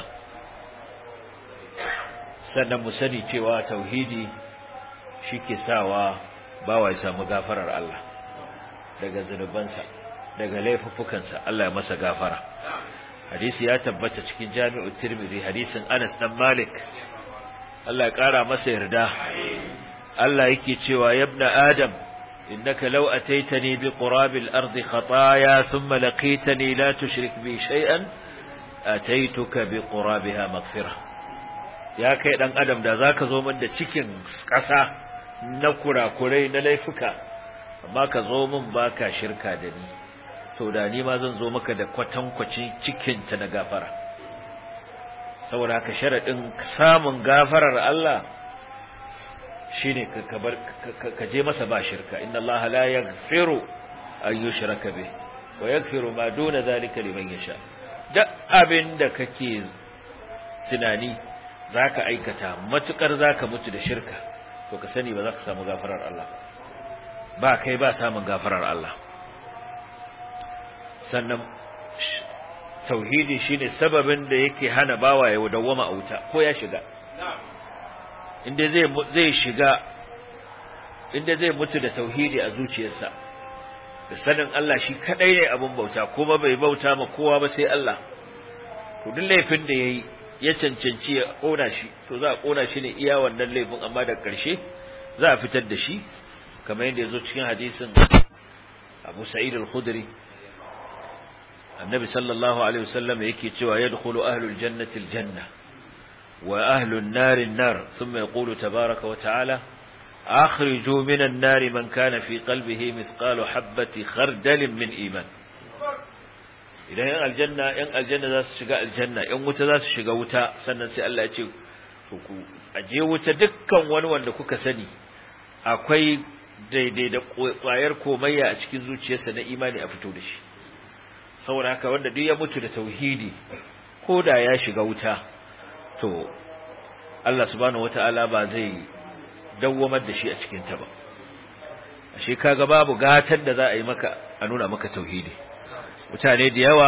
sannan mu sani cewa tauhidi shike sawa bawa ya samu gafarar Allah daga zunubansa daga laifuffukansa Allah ya masa gafara hadisi ya tabbata cikin Jami'u Tirmidhi hadisin Anas dan Malik Allah ya kara masa yarda Allah yake cewa yabna Adam innaka law ataitani bi qurabil ardi khataaya thumma laqitani la tushrik bi shay'an ataituka bi qurabiha maghfirah ya kai dan adam da zaka zo min da cikin ƙasa na kurakurai na laifuka amma ka zo min baka shirka da ni to da ni ma zan zo maka da kwatankwacin cikin ta na gafara saboda haka sharadin samun gafarar Allah shine ka kabar ka je masa ba shirka inna Allah la yaghfiru an yushraka bih wa yaghfiru ma duna zalika liman yasha duk abin da kake tunani zaka aikata matukar zaka mutu da shirka to ka sani ba za ka samu gafarar Allah ba kai ba samun gafarar Allah sannan tauhidi shine sababin da yake hana bawa ya dawwama a wuta ko ya shiga inda zai zai shiga inda zai mutu da tauhidi a zuciyarsa da sanin Allah shi kadai ne abun bauta kuma bai bauta ma kowa ba sai Allah to duk laifin da yayi ya cancanci ya kona shi to za a kona shi ne iya wannan laifin amma da ƙarshe za a fitar da shi kamar yadda yazo cikin hadisin Abu Sa'id al-Khudri Annabi sallallahu alaihi wasallam yake cewa yadkhulu ahlul jannati al-janna wa ahlun nari an-nar thumma yaqulu tabaaraka wa ta'ala akhrijuu minan nari man kana fi qalbihi mithqalu habati khardalin min iman idan yan aljanna yan aljanna za su shiga aljanna yan wuta za su shiga wuta sannan sai Allah ya ce ku aje wuta dukkan wani wanda kuka sani akwai daidai da kwayar komayya a cikin zuciyarsa na imani a fito da shi saboda haka wanda duk ya mutu da tauhidi ko da ya shiga wuta to Allah subhanahu wataala ba zai dawwamar da shi a cikin ta ba ashe kaga babu gatan da za a yi maka a nuna maka tauhidi mutane da yawa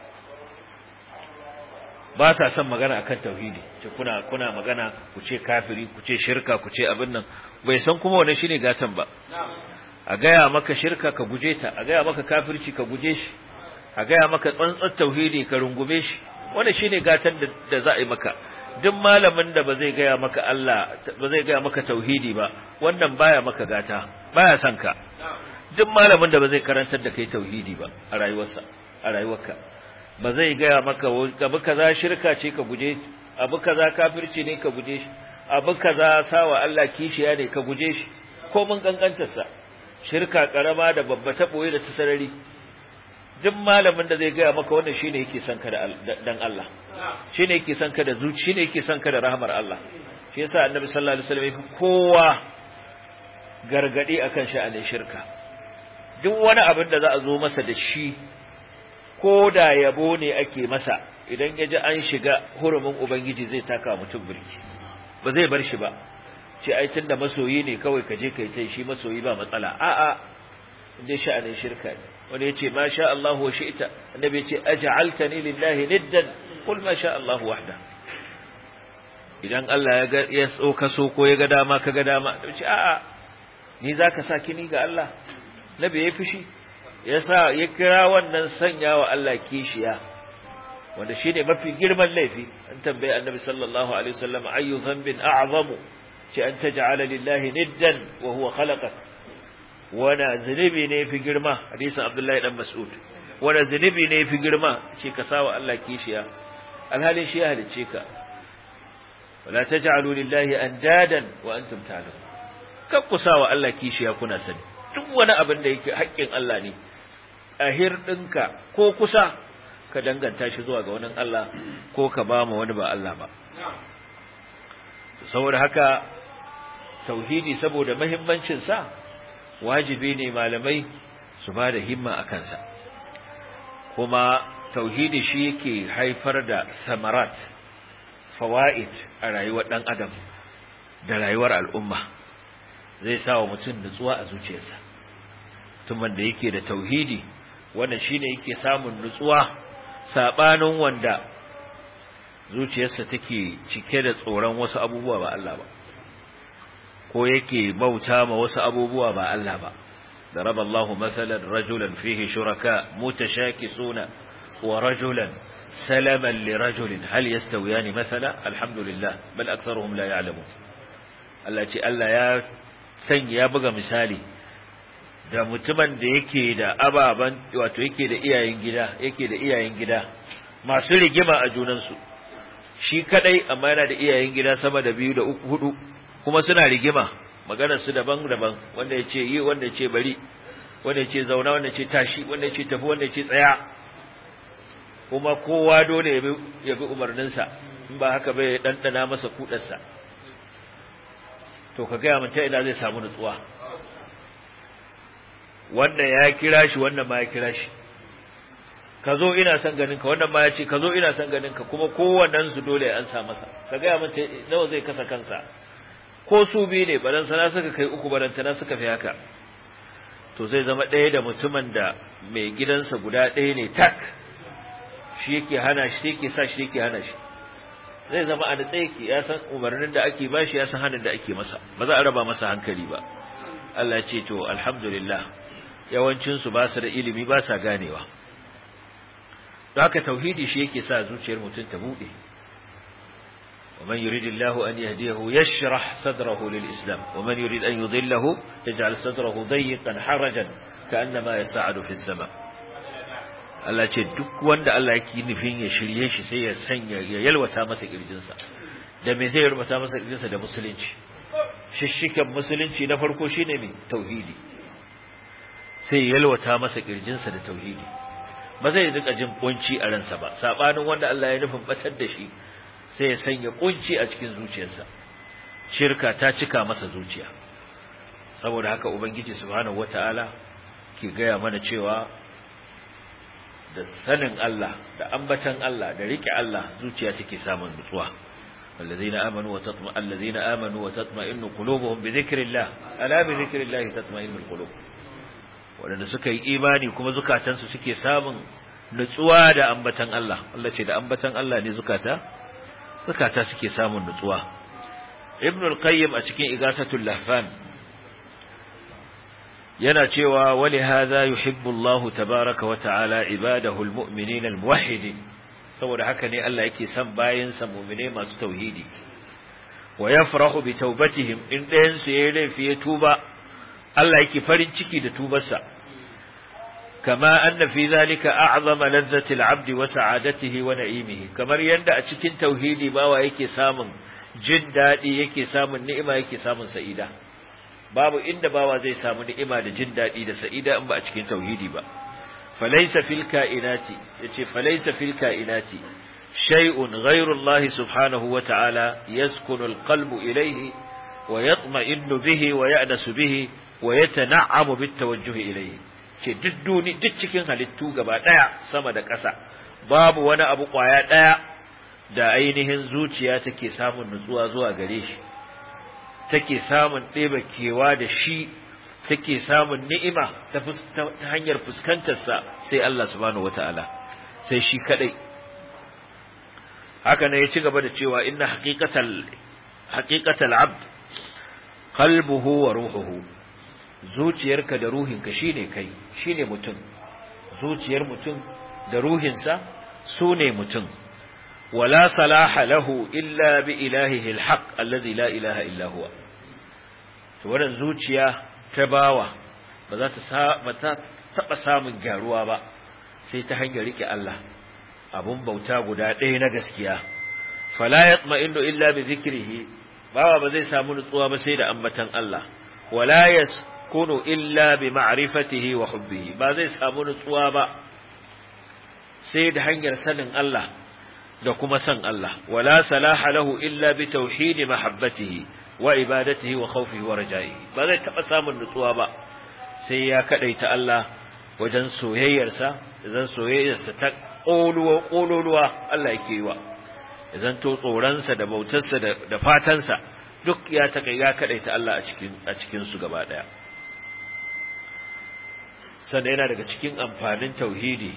ba sa son magana akan tauhidi ce kuna kuna magana ku ce kafiri ku ce shirka ku ce abin nan bai san kuma wannan shine gatan ba a gaya maka shirka ka guje ta a gaya maka kafirci ka guje shi a gaya maka tsantsar tauhidi ka rungume shi wannan shine gatan da za a yi maka duk malamin da ba zai gaya maka Allah ba zai gaya maka tauhidi ba wannan baya maka gata baya son ka duk malamin da ba zai karantar da kai tauhidi ba a rayuwarsa a rayuwarka ba zai gaya maka abu kaza shirka ce ka guje abu kaza kafirci ne ka guje shi abu kaza sawa Allah kishiya ne ka guje shi ko mun kankantar sa shirka karama da babba ta boye da ta sarari duk malamin da zai gaya maka wannan shine yake son ka da dan Allah shine yake son ka da zuci shine yake son ka da rahmar Allah shi yasa annabi sallallahu alaihi wasallam kowa gargadi akan sha'anin shirka duk wani abin da za a zo masa da shi ko da yabo ne ake masa idan ya ji an shiga hurumin ubangiji zai taka mutum birki ba zai bar shi ba ce ai tunda masoyi ne kawai ka je kai tai shi masoyi ba matsala a'a inda sha'anin shirka ne wani ya ce ma sha Allah wa shi'ta annabi ya ce aj'altani lillahi niddan qul ma sha Allah wahda idan Allah ya ga ya tsoka so ko ya ga dama ka ga dama ce a'a ni zaka sa kini ga Allah nabi ya fushi yasa ya kira wannan sanya wa Allah kishiya wanda shine mafi girman laifi an tambaye annabi sallallahu alaihi wasallam ayu dhanbin a'zamu ce an taj'ala lillahi niddan wa huwa khalaqak wana zunubi ne fi girma hadisin abdullahi dan mas'ud wanda zunubi ne fi girma ce ka sawa Allah kishiya alhalin shi ya halice ka wala taj'alu lillahi andadan wa antum ta'lamun kan ku sawa Allah kishiya kuna sani duk wani abin da yake haƙƙin Allah ne a hirɗinka ko kusa ka danganta shi zuwa ga wani Allah ko ka ba mu wani ba Allah ba saboda haka tauhidi saboda muhimmancin sa wajibi ne malamai su ba da himma a kansa kuma tauhidi shi yake haifar da samarat fawaid a rayuwar dan adam da rayuwar al'umma zai sa wa mutum nutsuwa a zuciyarsa mutumin da yake da tauhidi wanda shine yake samun nutsuwa sabanin wanda zuciyarsa take cike da tsoron wasu abubuwa ba Allah ba ko yake bauta ma wasu abubuwa ba Allah ba ضرب الله مثلا رجلا فيه شركاء متشاكسون ورجلا سلما لرجل هل يستويان مثلا الحمد لله بل أكثرهم لا يعلمون التي ألا يا سن يا بغى مثالي da mutumin da yake da ababan wato yake da iyayen gida yake da iyayen gida masu rigima a junansu shi kadai amma yana da iyayen gida sama da biyu da uku hudu kuma suna rigima maganar su daban-daban wanda ya ce yi wanda ya ce bari wanda ya ce zauna wanda ya ce tashi wanda ya ce tafi wanda ya ce tsaya kuma kowa dole ya bi umarninsa in ba haka bai ɗanɗana masa kuɗarsa to ka gaya mun ta ina zai samu nutsuwa wannan ya kira shi wannan ma ya kira shi ka zo ina son ganin ka wannan ma ya ce ka zo ina son ganin ka kuma kowannen su dole an sa masa ka gaya mun ta nawa zai kasa kansa ko su biyu ne baran sana suka kai uku baran tana suka fi haka to zai zama ɗaya da mutumin da mai gidansa guda ɗaya ne tak shi yake hana shi yake sa shi yake hana shi zai zama a natsa yake ya san umarnin da ake bashi ya san hannun da ake masa ba za a raba masa hankali ba Allah ce to alhamdulillah yawancin su ba su da ilimi ba sa ganewa don haka tauhidi shi yake sa zuciyar mutum ta bude ومن يريد الله أن يهديه يشرح صدره للإسلام ومن يريد أن يضله يجعل صدره ضيقا حرجا كأنما يساعد في السماء Allah ce duk wanda Allah yake nufin ya shirye shi sai ya sanya ya yalwata masa kirjinsa da me zai yalwata masa kirjinsa da musulunci shishikan musulunci na farko shine me tauhidi sai ya yalwata masa kirjinsa da tauhidi ba zai rika jin kunci a ransa ba sabanin wanda Allah ya nufin batar da shi sai ya sanya kunci a cikin zuciyarsa shirka ta cika masa zuciya saboda haka ubangiji subhanahu wataala ke gaya mana cewa da sanin Allah da ambatan Allah da rike Allah zuciya take samun nutsuwa الذين آمنوا وتطمئن الذين آمنوا وتطمئن قلوبهم بذكر الله ألا بذكر الله تطمئن القلوب wadanda suka yi imani kuma zukatansu suke samun nutsuwa da ambatan Allah Allah ce da ambatan Allah ne zukata zukata suke samun nutsuwa Ibn al-Qayyim a cikin Igasatul Lahfan yana cewa wali hadha yuhibbu Allah tabaaraka wa ta'ala ibadahu al-mu'minin al-muwahhidin saboda haka ne Allah yake son bayansa mu'mine masu tauhidi wa yafrahu bi taubatihim in ɗayan su yayi laifi ya tuba Allah yake farin ciki da tubarsa kama anna fi zalika a'zama ladzati al-'abdi wa sa'adatihi wa na'imihi kamar yanda a cikin tauhidi bawa yake samun jin dadi yake samun ni'ima yake samun sa'ida babu inda bawa zai samu ni'ima da jin dadi da sa'ida in ba a cikin tauhidi ba falaysa fil ka'inati yace falaysa fil ka'inati shay'un ghayru Allah subhanahu wa ta'ala yaskunu al-qalbu ilayhi wa yatma'innu bihi wa ya'nasu bihi wa yatana'amu bit tawajjuh ilayhi ce duk duni duk cikin halittu gaba daya sama da ƙasa babu wani abu kwaya daya da ainihin zuciya take samun nutsuwa zuwa gare shi take samun ɗeba kewa da shi take samun ni'ima ta hanyar fuskantarsa sai Allah subhanahu wata'ala sai shi kadai haka ne ya ci gaba da cewa inna haqiqatal haqiqatal abd qalbuhu wa ruhuhu zuciyarka da ruhinka shine kai shine mutum zuciyar mutum da ruhinsa sune mutum wala salaha lahu illa bi ilahihi alhaq alladhi la ilaha illa huwa to wannan zuciya ta bawa ba za ta ba ta taba samun gyaruwa ba sai ta hanyar rike Allah abun bauta guda ɗaya na gaskiya fala yatma'innu illa bi dhikrihi bawa ba zai samu nutsuwa ba sai da ambatan Allah wala yaskunu illa bi ma'rifatihi wa hubbihi ba zai samu nutsuwa ba sai da hanyar sanin Allah da kuma san Allah wala salaha lahu illa bi tauhidi mahabbatihi wa ibadatihi wa khawfihi wa raja'ihi ba zai taba samun nutsuwa ba sai ya kadaita Allah wajen soyayyarsa idan soyayyarsa ta ƙoluwa ƙololuwa Allah yake yi wa idan to tsoronsa da bautarsa da fatansa duk ya taka ya kadaita Allah a cikin a cikin su gaba daya sannan yana daga cikin amfanin tauhidi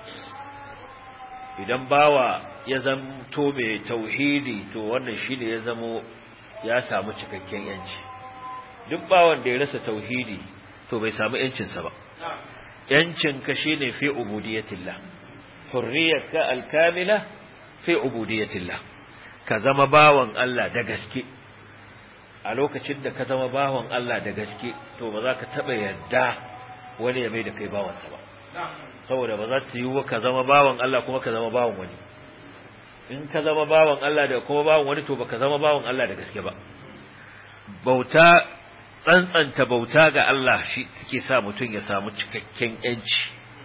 idan bawa ya zamto mai tauhidi to wannan shine ya zamo ya samu cikakken yanci duk bawan da ya rasa tauhidi to bai samu yancinsa ba yancin ka shine fi ubudiyatillah hurriyarka alkamila fi ubudiyatillah ka zama bawan Allah da gaske a lokacin da ka zama bawan Allah da gaske to ba za ka taba yarda wani ya mai da kai bawansa ba saboda ba za ta yi ka zama bawan Allah kuma ka zama bawan wani in ka zama bawan Allah da kuma bawan wani to baka zama bawan Allah da gaske ba bauta tsantsanta bauta ga Allah shi suke sa mutum ya samu cikakken yanci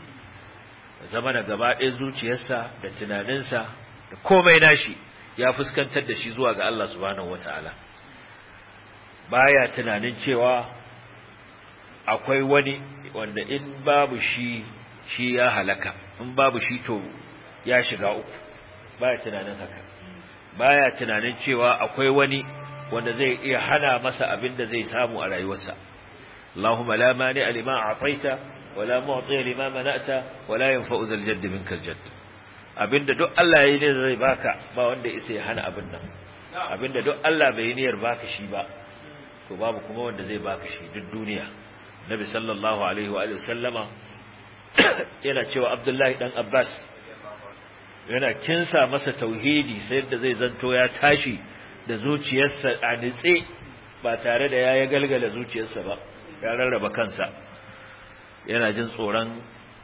zama da gaba ɗaya zuciyarsa da tunaninsa da komai nashi ya fuskantar da shi zuwa ga Allah subhanahu wataala baya tunanin cewa akwai wani wanda in babu shi shi ya halaka in babu shi to ya shiga uku baya tunanin haka baya tunanin cewa akwai wani wanda zai iya hana masa abin da zai samu a rayuwarsa Allahumma la mani lima a'taita wala mu'ti lima mana'ta wala yanfa'u zal jadd minkal jadd abinda duk Allah yayi ne zai baka ba wanda isa ya hana abin nan abinda duk Allah bai niyyar baka shi ba to babu kuma wanda zai baka shi duk duniya Nabi sallallahu alaihi wa alihi sallama yana cewa Abdullahi dan Abbas yana kinsa masa tauhidi sai da zai zanto ya tashi da zuciyarsa a nitse ba tare da ya galgala zuciyarsa ba ya rarraba kansa yana jin tsoron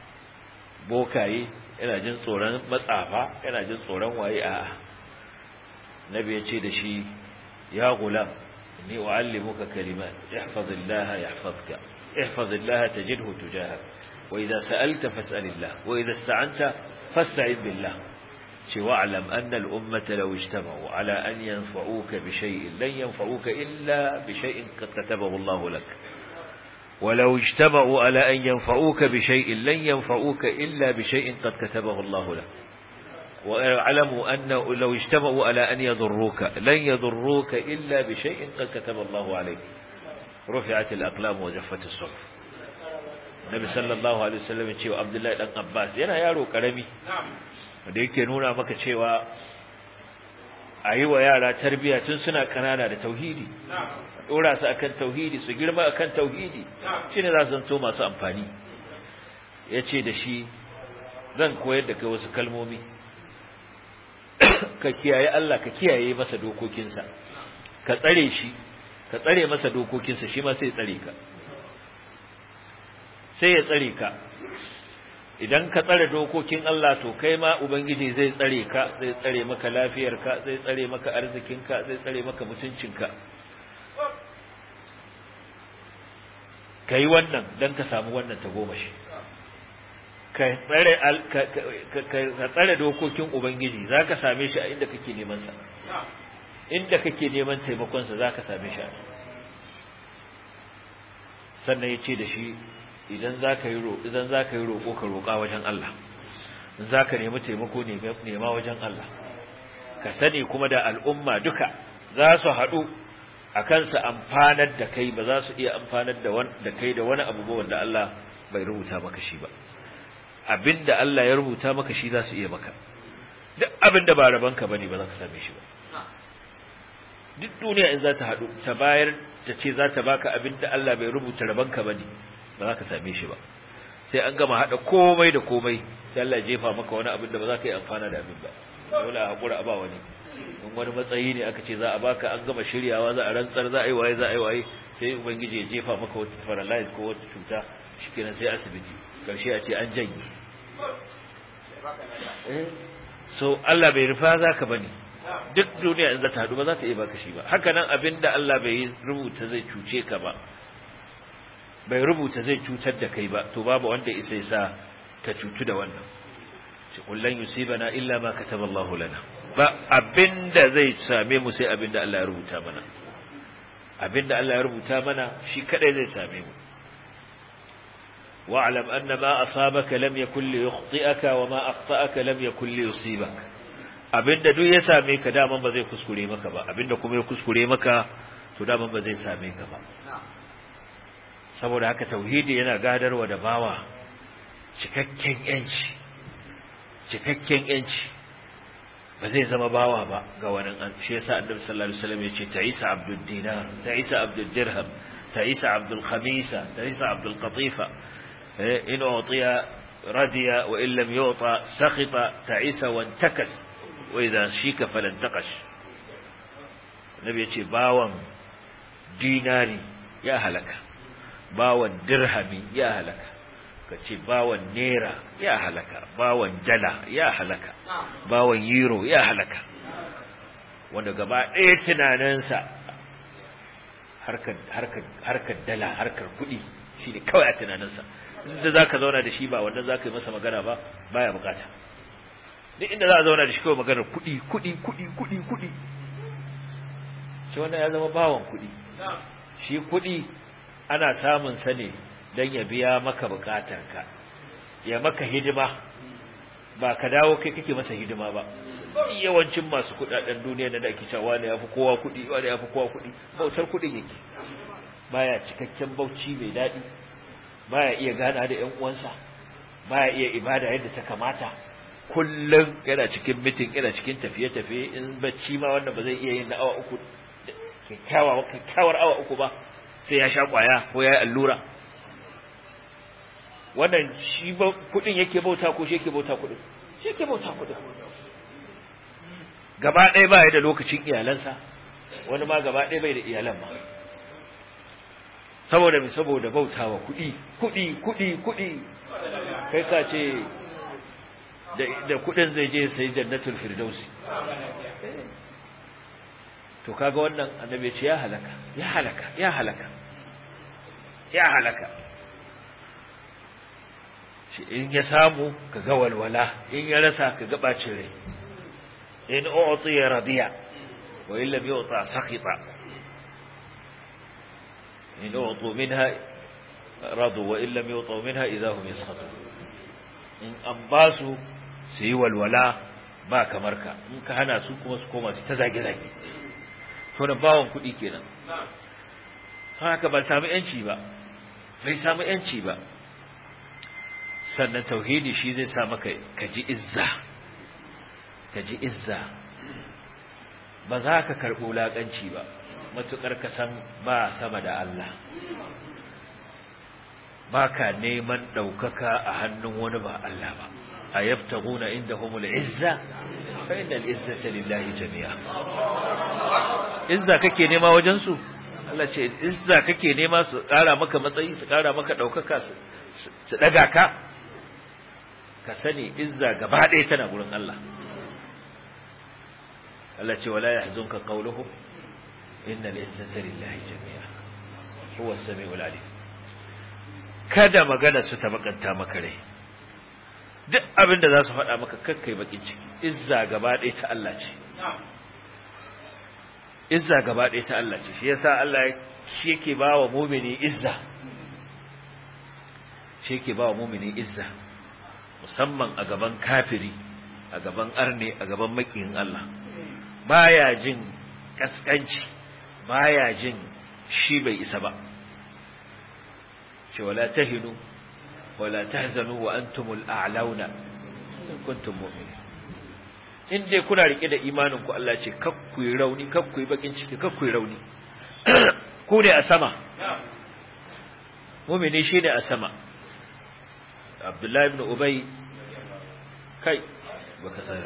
bokaye yana jin tsoron matsafa yana jin tsoron waye a nabi ya ce da shi ya gulam ni uallimuka kalimat ihfazillah yahfazka ihfazillah tajidhu tujahak wa idza sa'alta fas'alillah wa idza ista'anta fasta'id billah ce wa'lam anna al-ummata law ijtama'u ala an yanfa'uka bi shay'in lan yanfa'uka illa bi shay'in qad katabahu Allah lak ولو اجتمعوا على أن ينفعوك بشيء لن ينفعوك إلا بشيء قد كتبه الله لك واعلموا أن لو اجتمعوا على أن يضروك لن يضروك إلا بشيء قد كتب الله عليك رفعت الأقلام وجفت الصحف النبي صلى الله عليه وسلم يقول عبد الله بن عباس yana yaro karami da yake nuna maka cewa ayi wa yara tarbiya tun suna kanana da tauhidi dora su akan tauhidi su girma akan tauhidi shine za su zanto masu amfani yace da shi zan koyar da kai wasu kalmomi ka kiyaye Allah ka kiyaye masa dokokinsa ka tsare shi ka tsare masa dokokinsa shi ma sai ya tsare ka sai ya tsare ka idan ka tsare dokokin Allah to kai ma ubangiji zai tsare ka zai tsare maka lafiyarka zai tsare maka arzikinka zai tsare maka mutuncinka kai wannan dan ka samu wannan tagomashi ka tsare ka tsare dokokin ubangiji zaka same shi a inda kake neman sa inda kake neman taimakon sa zaka same shi sannan yace da shi idan zaka yi roƙo idan zaka yi roƙo ka roƙa wajen Allah in zaka nemi taimako ne nema wajen Allah ka sani kuma da al'umma duka za su haɗu akan su amfanar da kai ba za su iya amfanar da da kai da wani abu ba wanda Allah bai rubuta maka shi ba abinda Allah ya rubuta maka shi za su iya maka duk abinda ba rabanka bane ba za ka same shi ba duk duniya in za ta haɗu ta bayar ta ce za ta baka abinda Allah bai rubuta rabanka bane ba za ka same shi ba sai an gama haɗa komai da komai sai Allah ya jefa maka wani abin da ba za ka yi amfana da abin ba dole a haƙura a ba wani in wani matsayi ne aka ce za a baka an gama shiryawa za a rantsar za a yi waye za a yi waye sai ubangiji ya jefa maka wata paralyze ko wata cuta shikenan sai asibiti karshe a ce an janye so Allah bai rufa zaka bane duk duniya in za ta hadu ba za ta iya baka shi ba haka nan abinda Allah bai rubuta zai cuce ka ba bai rubuta zai cutar da kai ba to babu wanda isa sa ka cutu da wannan shi kullun yusibana illa ma kataba Allah lana ba abinda zai same mu sai abinda Allah ya rubuta mana abinda Allah ya rubuta mana shi kadai zai same mu واعلم أن ما أصابك لم يكن ليخطئك وما أخطأك لم يكن ليصيبك abinda duk ya same ka daman ba zai kuskure maka ba abinda kuma ya kuskure maka to daman ba zai same ka ba saboda haka tauhidi yana gadarwa da bawa cikakken yanci cikakken yanci ba zai zama bawa ba ga wani an shi yasa annabi sallallahu alaihi wasallam yace ta'isa abdul dinar ta'isa abdul dirham ta'isa abdul khamisa ta'isa abdul qatifa in utiya radiya wa in lam yu'ta sakhita ta'isa wa intakas wa idha shika falantaqash nabi yace bawan dinari ya halaka bawan dirhami ya halaka kace bawan naira ya halaka bawan dala ya halaka bawan euro ya halaka wanda gaba ɗaya tunaninsa harkar harkar harkar dala harkar kuɗi shine kawai a tunaninsa inda zaka zauna da shi ba wanda zaka yi masa magana ba baya bukata duk inda za a zauna da shi kawai maganar kuɗi kuɗi kuɗi kuɗi kuɗi shi wannan ya zama bawan kuɗi shi kuɗi ana samun sa ne don ya biya maka bukatarka ya maka hidima ba ka dawo kai kake masa hidima ba yawancin masu kudaden duniya da ake cewa wani yafi kowa kudi wani yafi kowa kudi bautar kudin yake baya cikakken bauci mai dadi baya iya gana da ƴan uwansa baya iya ibada yadda ta kamata kullum yana cikin mitin yana cikin tafiye-tafiye in bacci ma wanda ba zai iya yin na awa uku kyakkyawa kyakkyawar awa uku ba sai ya sha kwaya ko ya yi allura wannan shi kudin yake bauta ko shi yake bauta kudin shi yake bauta kudin gaba ɗaya ba ya da lokacin iyalansa wani ma gaba ɗaya bai da iyalan ma saboda mai saboda bautawa kuɗi kuɗi kuɗi kuɗi kai ka ce da kuɗin zai je sai jannatul firdausi to kaga wannan annabi ce ya halaka ya halaka ya halaka ya halaka ce in ya samu ka ga walwala in ya rasa ka ga bacin rai in u'tiya radiya wa in lam yu'ta sakhita in u'tu minha radu wa in lam yu'tu minha idahum yaskhatu in an basu su yi walwala ba kamar ka in ka hana su kuma su koma su ta zage zage to da bawon kuɗi kenan haka ba samu yanci ba bai samu yanci ba sannan tauhidi shi zai sa maka kaji izza kaji izza ba za ka karɓi wulaƙanci ba matuƙar ka san ba sama da Allah ba ka neman ɗaukaka a hannun wani ba Allah ba a yabtaguna indahumul izza fa innal izzata lillahi jami'a izza kake nema wajen su Allah ce izza kake nema su ƙara maka matsayi su ƙara maka ɗaukaka su ɗaga ka ka sani izza gaba ɗaya tana gurin Allah Allah ce wala yahzunka qawluhum innal izzata lillahi jami'a huwa as-sami'ul alim kada magana su ta bakanta maka rai duk abin da za su faɗa maka kakkai bakin ciki izza gaba ɗaya ta Allah ce izza gaba ɗaya ta Allah ce shi yasa Allah shi yake ba wa mumini izza shi yake ba wa mumini izza musamman a gaban kafiri a gaban arne a gaban makiyin Allah baya jin kaskanci baya jin shi bai isa ba ce wala tahinu wala tahzanu wa antumul a'launa in kuntum mu'minin in dai kuna rike da imanin ku Allah ce kakku yi rauni kakku yi bakin ciki kakku yi rauni ku ne a sama mu'mini shi ne a sama Abdullahi ibn Ubay kai baka tsaya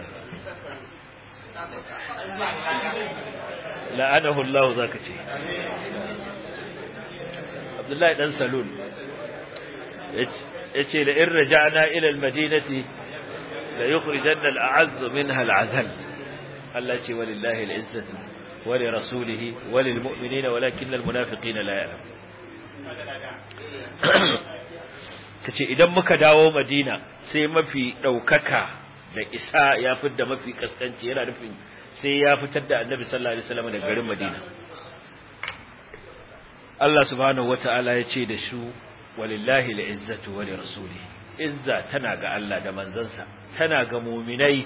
la'anahu Allah zaka ce Abdullahi dan Salul yace la in raja'na ila al-madinati la yanqalibanna ala aqibina khasi'in yace la in raja'na ila al-madinati la yanqalibanna ala aqibina khasi'in yace la in raja'na ila al-madinati la yanqalibanna ala aqibina khasi'in yace la in raja'na ila al-madinati la yanqalibanna ala aqibina khasi'in la yukhrijanna al-a'azz minha al-azal Allah ce walillahi al-izzatu wa li rasulihi wa lil mu'minina walakin al-munafiqina la ya'lam tace idan muka dawo Madina sai mafi daukaka da isa ya fitar da mafi kaskanci yana nufin sai ya fitar da Annabi sallallahu alaihi wasallam daga garin Madina Allah subhanahu wata'ala ya ce da su walillahi al'izzatu wa lirasuli izza tana ga Allah da manzansa tana ga mu'minai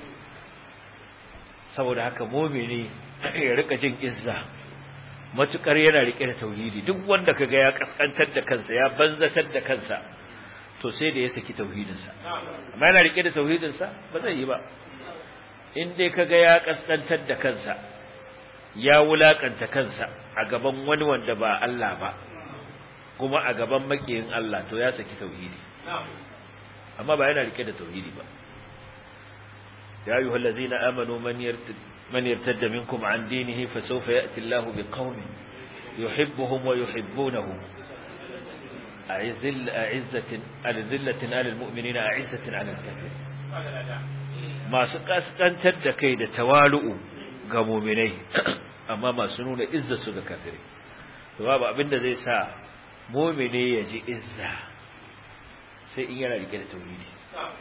saboda haka mu'mini ya rika jin izza matukar yana rike da tauhidi duk wanda kaga ya kaskantar da kansa ya banzatar da kansa to sai da ya saki tauhidinsa amma yana rike da tauhidinsa ba zai yi ba in dai kaga ya kaskantar da kansa ya wulakanta kansa a gaban wani wanda ba Allah ba kuma a gaban makiyin Allah to ya saki tauhidi amma ba yana rike da tauhidi ba ya ayyuhal ladzina amanu man yartad man yartadda minkum an dinihi fasawfa ya'ti Allahu biqaumin yuhibbuhum wa yuhibbunahu a'izzil a'izzatin alzillatin alal mu'minina a'izzatin alal kafirin masu kaskantar da kai da tawalu'u ga mu'minai amma masu nuna izza su ga kafirai to babu abinda zai sa mu'mini ya ji izza sai in yana rike da tauhidi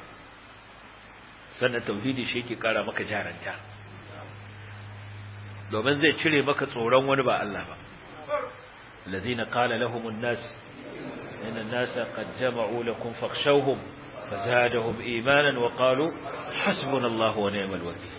sannan tauhidi shi yake kara maka jaranta domin zai cire maka tsoron wani ba Allah ba الذين قال لهم الناس إن الناس قد جمعوا لكم فاخشوهم فزادهم إيمانا وقالوا حسبنا الله ونعم الوكيل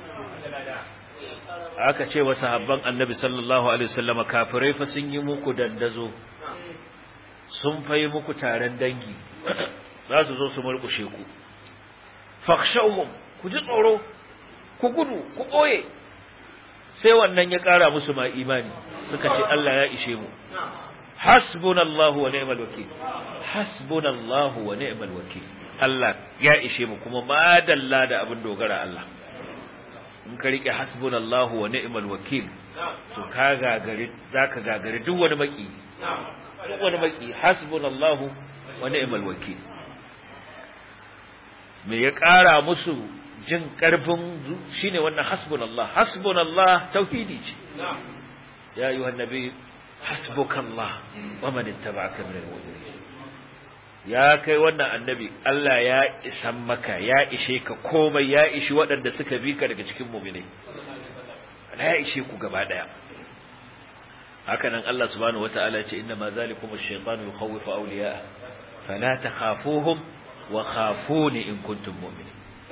aka ce wa sahabban annabi sallallahu alaihi wasallam kafirai fa sun yi muku dandazo sun fayi muku taron dangi za su zo su murkushe ku fakhshawhum ku ji tsoro ku gudu ku boye sai wannan ya kara musu ma imani suka ce Allah ya ishe mu hasbunallahu wa ni'mal wakeel hasbunallahu wa ni'mal wakeel Allah ya ishe mu kuma madalla da abin dogara Allah in ka rike hasbunallahu wa ni'mal wakeel to ka gagari zaka gagari duk wani maki duk wani maki hasbunallahu wa ni'mal wakeel me ya kara musu jin karfin shine wannan hasbunallah hasbunallah tauhidi ce ya ayyuhan nabi hasbukallah wa man ittaba'aka minal mu'minin ya kai wannan annabi Allah ya isan maka ya ishe ka komai ya ishi waɗanda suka bi ka daga cikin mu'minai Allah ya ishe ku gaba daya haka nan Allah subhanahu wata'ala ce inna ma zalikum ash-shaytanu yukhawwifu awliya'a fala takhafuhum wa khafuni in kuntum mu'minin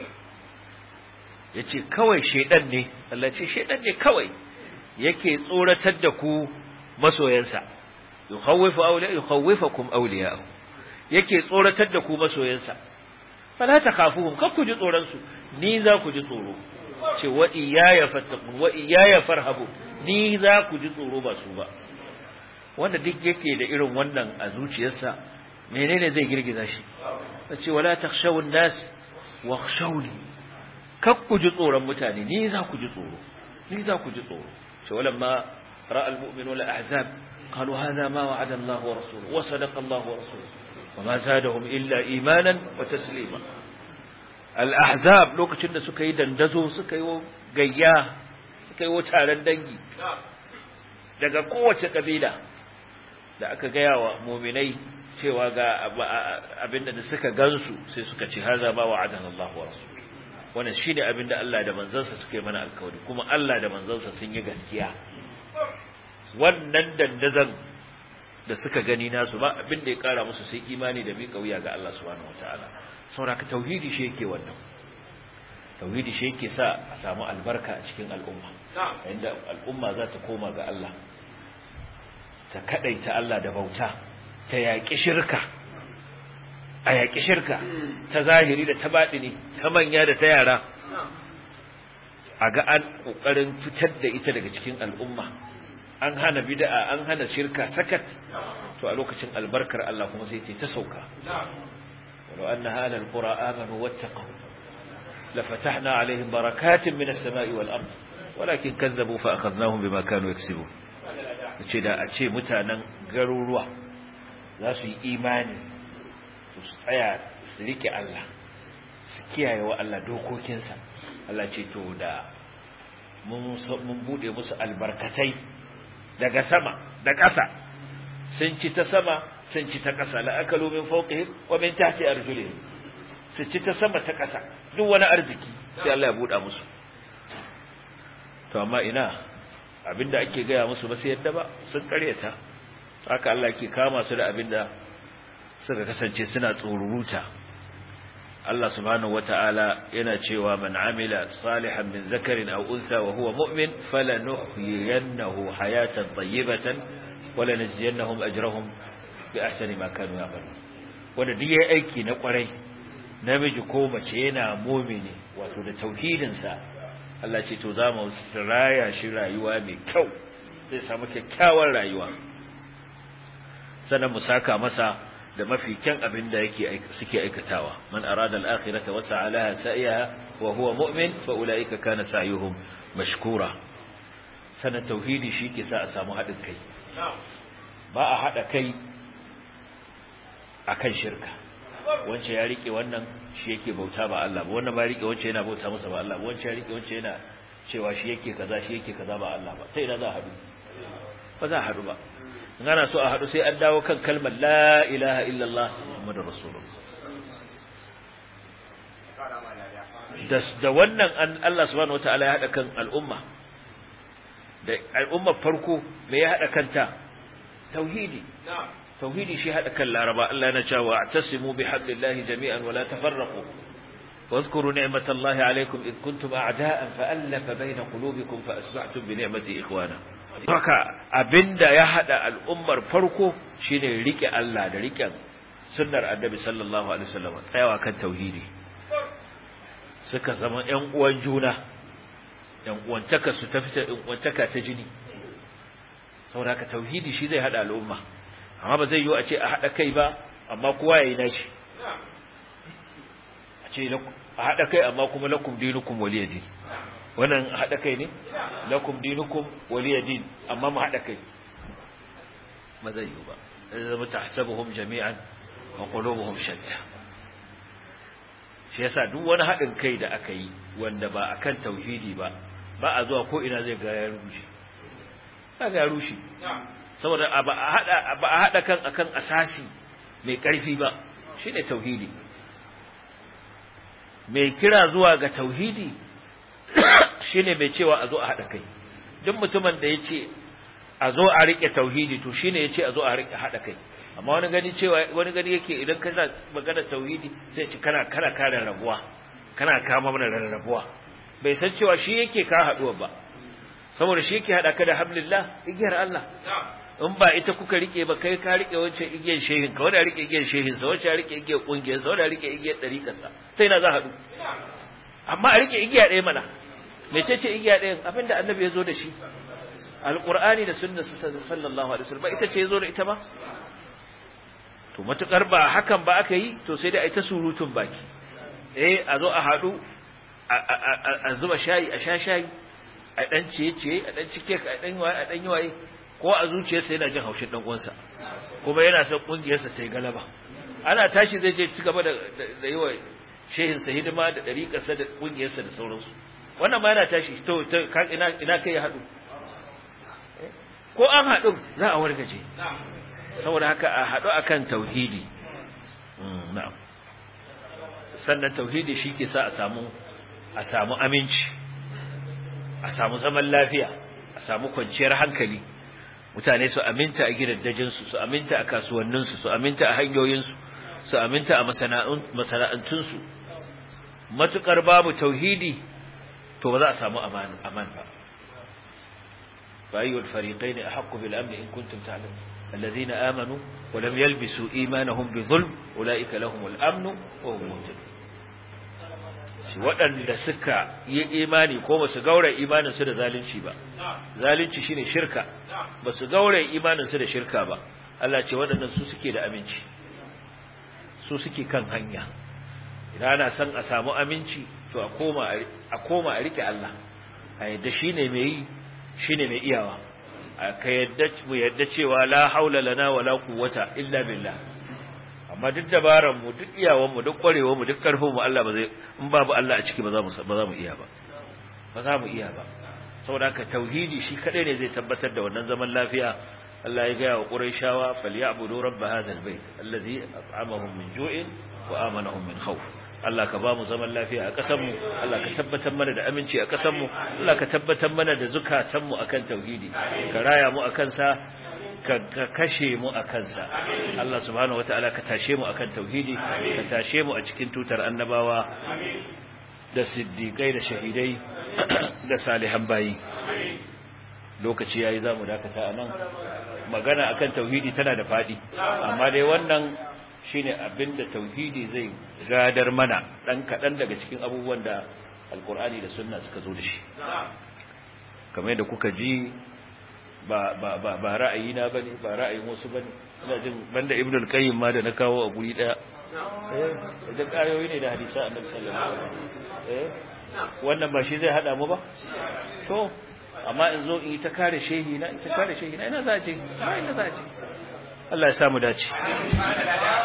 yace kawai shedan ne Allah ce shedan ne kawai yake tsoratar da ku masoyansa yukhawwifu awliya yukhawwifukum awliya'u yake tsoratar da ku masoyansa fala takhafuhum kar ku ji tsoron su ni za ku ji tsoro ce wa iyaya fattaqun wa iyaya farhabu ni za ku ji tsoro ba su ba wanda duk yake da irin wannan a zuciyarsa menene zai girgiza shi ce wala takhshawun nas wakhshawni kar ku ji tsoron mutane ni za ku ji tsoro ni za ku ji tsoro ce walamma ra'a almu'minuna al-ahzab qalu hadha ma wa'ada Allah wa rasuluhu wa sadaqa Allah wa rasuluhu وما زادهم إلا إيمانا وتسليما الأحزاب lokacin da suka yi dandazo suka yi gayya suka yi taron dangi daga kowace kabila da aka gaya wa muminai cewa ga abinda da suka gansu sai suka ce haza ma wa'adana Allah wa rasul wannan shine abinda Allah da manzansa suka yi mana alkawari kuma Allah da manzansa sun yi gaskiya wannan dandazon da suka gani nasu ba abin da ya kara musu sai imani da miƙa wuya ga Allah subhanahu wataala saboda tauhidi shi yake wannan tauhidi shi yake sa a samu albarka a cikin al'umma inda al'umma za ta koma ga Allah ta kadaita Allah da bauta ta yaƙi shirka a yaƙi shirka ta zahiri da ta baɗini ta manya da ta yara a ga an ƙoƙarin fitar da ita daga cikin al'umma an hana bid'a an hana shirka sakat to a lokacin albarkar Allah kuma sai ta sauka walau anna hada alqura amanu wattaqu la fatahna alaihim barakatin minas samai wal ard walakin kazzabu fa akhadnahum bima kanu yaksibun ce da a ce mutanen garuruwa za su yi imani su tsaya su rike Allah su kiyaye wa Allah dokokinsa Allah ce to da mun mun bude musu albarkatai daga sama da ƙasa sun ci ta sama sun ci ta ƙasa la akalu min fawqihim wa min tahti arjulihim su ci ta sama ta ƙasa duk wani arziki sai Allah ya buɗa musu to amma ina abinda ake gaya musu ba sai yadda ba sun karyata haka Allah ke kama su da abinda suka kasance suna tsoruruta Allah subhanahu wata'ala yana cewa man amila salihan min zakarin aw untha wa huwa mu'min falanuhyiyannahu hayatan tayyibatan wa lanajziyannahum ajrahum bi ahsani ma kanu ya'malun wanda duk yayi aiki na kwarai namiji ko mace yana mu'mini wato da tauhidin sa Allah ce to za mu raya shi rayuwa mai kyau zai samu kyakkyawar rayuwa sannan mu saka masa da mafi kyan abin da yake suke aikatawa man arada al-akhirata wa sa'alaha sa'iha wa huwa mu'min fa ulaika kana sa'yuhum mashkura sanan tauhidi shi ke sa a samu hadin kai ba a hada kai akan shirka wance ya rike wannan shi yake bauta ba Allah ba wannan ba rike wance yana bauta masa ba Allah ba wance ya rike wance yana cewa shi yake kaza shi yake kaza ba Allah ba sai ina za a hadu ba za a hadu ba ana so a haɗu sai an dawo kan kalmar la ilaha illallah Muhammadu Rasulullah da wannan an Allah subhanahu wataala ya haɗa kan al'umma da al'ummar farko me ya haɗa kanta tauhidi tauhidi shi haɗa kan laraba Allah yana cewa atasimu bihablillahi jami'an wala tafarraqu واذكروا نعمة الله عليكم إذ كنتم أعداء فألف بين قلوبكم فأصبحتم بنعمته إخوانا haka abinda ya hada al'ummar farko shine rike Allah da rike sunnar annabi sallallahu alaihi wasallam tsayawa kan tauhidi suka zama ƴan uwan juna ƴan uwantaka su ta fita ƴan uwantaka ta jini saboda haka tauhidi shi zai hada al'umma amma ba zai yi a ce a hada kai ba amma kowa yayi nashi a ce a hada kai amma kuma lakum dinukum waliyadin wannan haɗa kai ne lakum dinukum waliya din amma mu haɗa kai ma zai yi ba zai zama tahsabuhum jami'an wa qulubuhum shatta shi yasa duk wani haɗin kai da aka yi wanda ba akan tauhidi ba ba a zuwa ko ina zai ga ya rushe ba ga ya rushe saboda ba a haɗa ba a haɗa kan akan asasi mai ƙarfi ba shine tauhidi mai kira zuwa ga tauhidi shine mai cewa a zo a haɗa kai duk mutumin da ya ce a zo a riƙe tauhidi to shine ya ce a zo a riƙe haɗa kai amma wani gani cewa wani gani yake idan kana magana tauhidi sai ce kana kana kare rabuwa kana kama mana rarrabuwa bai san cewa shi yake ka haɗuwa ba saboda shi yake haɗa ka da hablillah igiyar Allah in ba ita kuka rike ba kai ka rike wancan igiyar shehin ka wanda rike igiyar shehin sa wanda rike igiyar kungiyar sa wanda rike igiyar dariƙar sa sai na za haɗu amma a rike igiya ɗaya mana mecece igiya ɗayan abinda annabi ya zo da shi alqur'ani da sunnar sallallahu alaihi wasallam ita ce ya zo da ita ba to matukar ba hakan ba aka yi to sai dai a ita surutun baki eh a zo a haɗu a zuba shayi a sha shayi a ɗan ciye-ciye a ɗan cike a ɗan waye a ɗan yi waye ko a zuciyarsa yana jin haushin ɗan uwansa kuma yana son ƙungiyarsa ta yi galaba ana tashi zai je ci gaba da yi wa shehinsa hidima da ɗariƙarsa da ƙungiyarsa da sauransu wannan ma yana tashi to ina ina kai ya haɗu ko an haɗu za a wargaje saboda haka a haɗu akan tauhidi na'am sannan tauhidi shi ke sa a samu a samu aminci a samu zaman lafiya a samu kwanciyar hankali mutane su aminta a gidaddajinsu su aminta a kasuwanninsu su aminta a hanyoyinsu su aminta a masana'antunsu matukar babu tauhidi to ba za a samu aman ba فأي الفريقين أحق بالأمن إن كنتم تعلمون الذين آمنوا ولم يلبسوا إيمانهم بظلم أولئك لهم الأمن وهم مهتدون waɗanda suka yi imani ko ba su gaura imaninsu da zalunci ba zalunci shine shirka ba su gaura imaninsu da shirka ba Allah ce waɗannan su suke da aminci su suke kan hanya idan ana son a samu aminci to a koma a koma a rike Allah a yadda shine mai yi shine mai iyawa ka yadda mu yadda cewa la haula lana wala quwwata illa billah amma duk dabaran mu duk iyawan mu duk kwarewar mu duk karfin mu Allah ba zai in babu Allah a ciki ba za mu ba za mu iya ba ba za mu iya ba saboda haka tauhidi shi kadai ne zai tabbatar da wannan zaman lafiya Allah ya ga wa Qurayshawa falyabudu rabb hadha albayt alladhi at'amahum min ju'in wa amanahum min khawf Allah ka ba mu zaman lafiya a ƙasar mu Allah ka tabbatar mana da aminci a ƙasar mu Allah ka tabbatar mana da zukatan mu akan tauhidi ka raya mu akan sa ka kashe mu a kansa Allah subhanahu wataala ka tashe mu akan tauhidi ka tashe mu a cikin tutar annabawa da siddiqai da shahidai da salihan bayi lokaci yayi zamu dakata anan magana akan tauhidi tana da fadi amma dai wannan shine abinda tauhidi zai gadar mana dan kadan daga cikin abubuwan da alqur'ani da sunna suka zo da shi kamar yadda kuka ji ba ba ba ba ra'ayina bane ba ra'ayin wasu bane ina jin banda ibnu al-qayyim ma da na kawo a guri daya eh da kayoyi ne da hadisi annabi sallallahu alaihi wasallam eh wannan ba shi zai hada mu ba to amma in zo in yi ta kare shehi na in ta kare shehi na ina za a ce ina za a ce Allah ya samu dace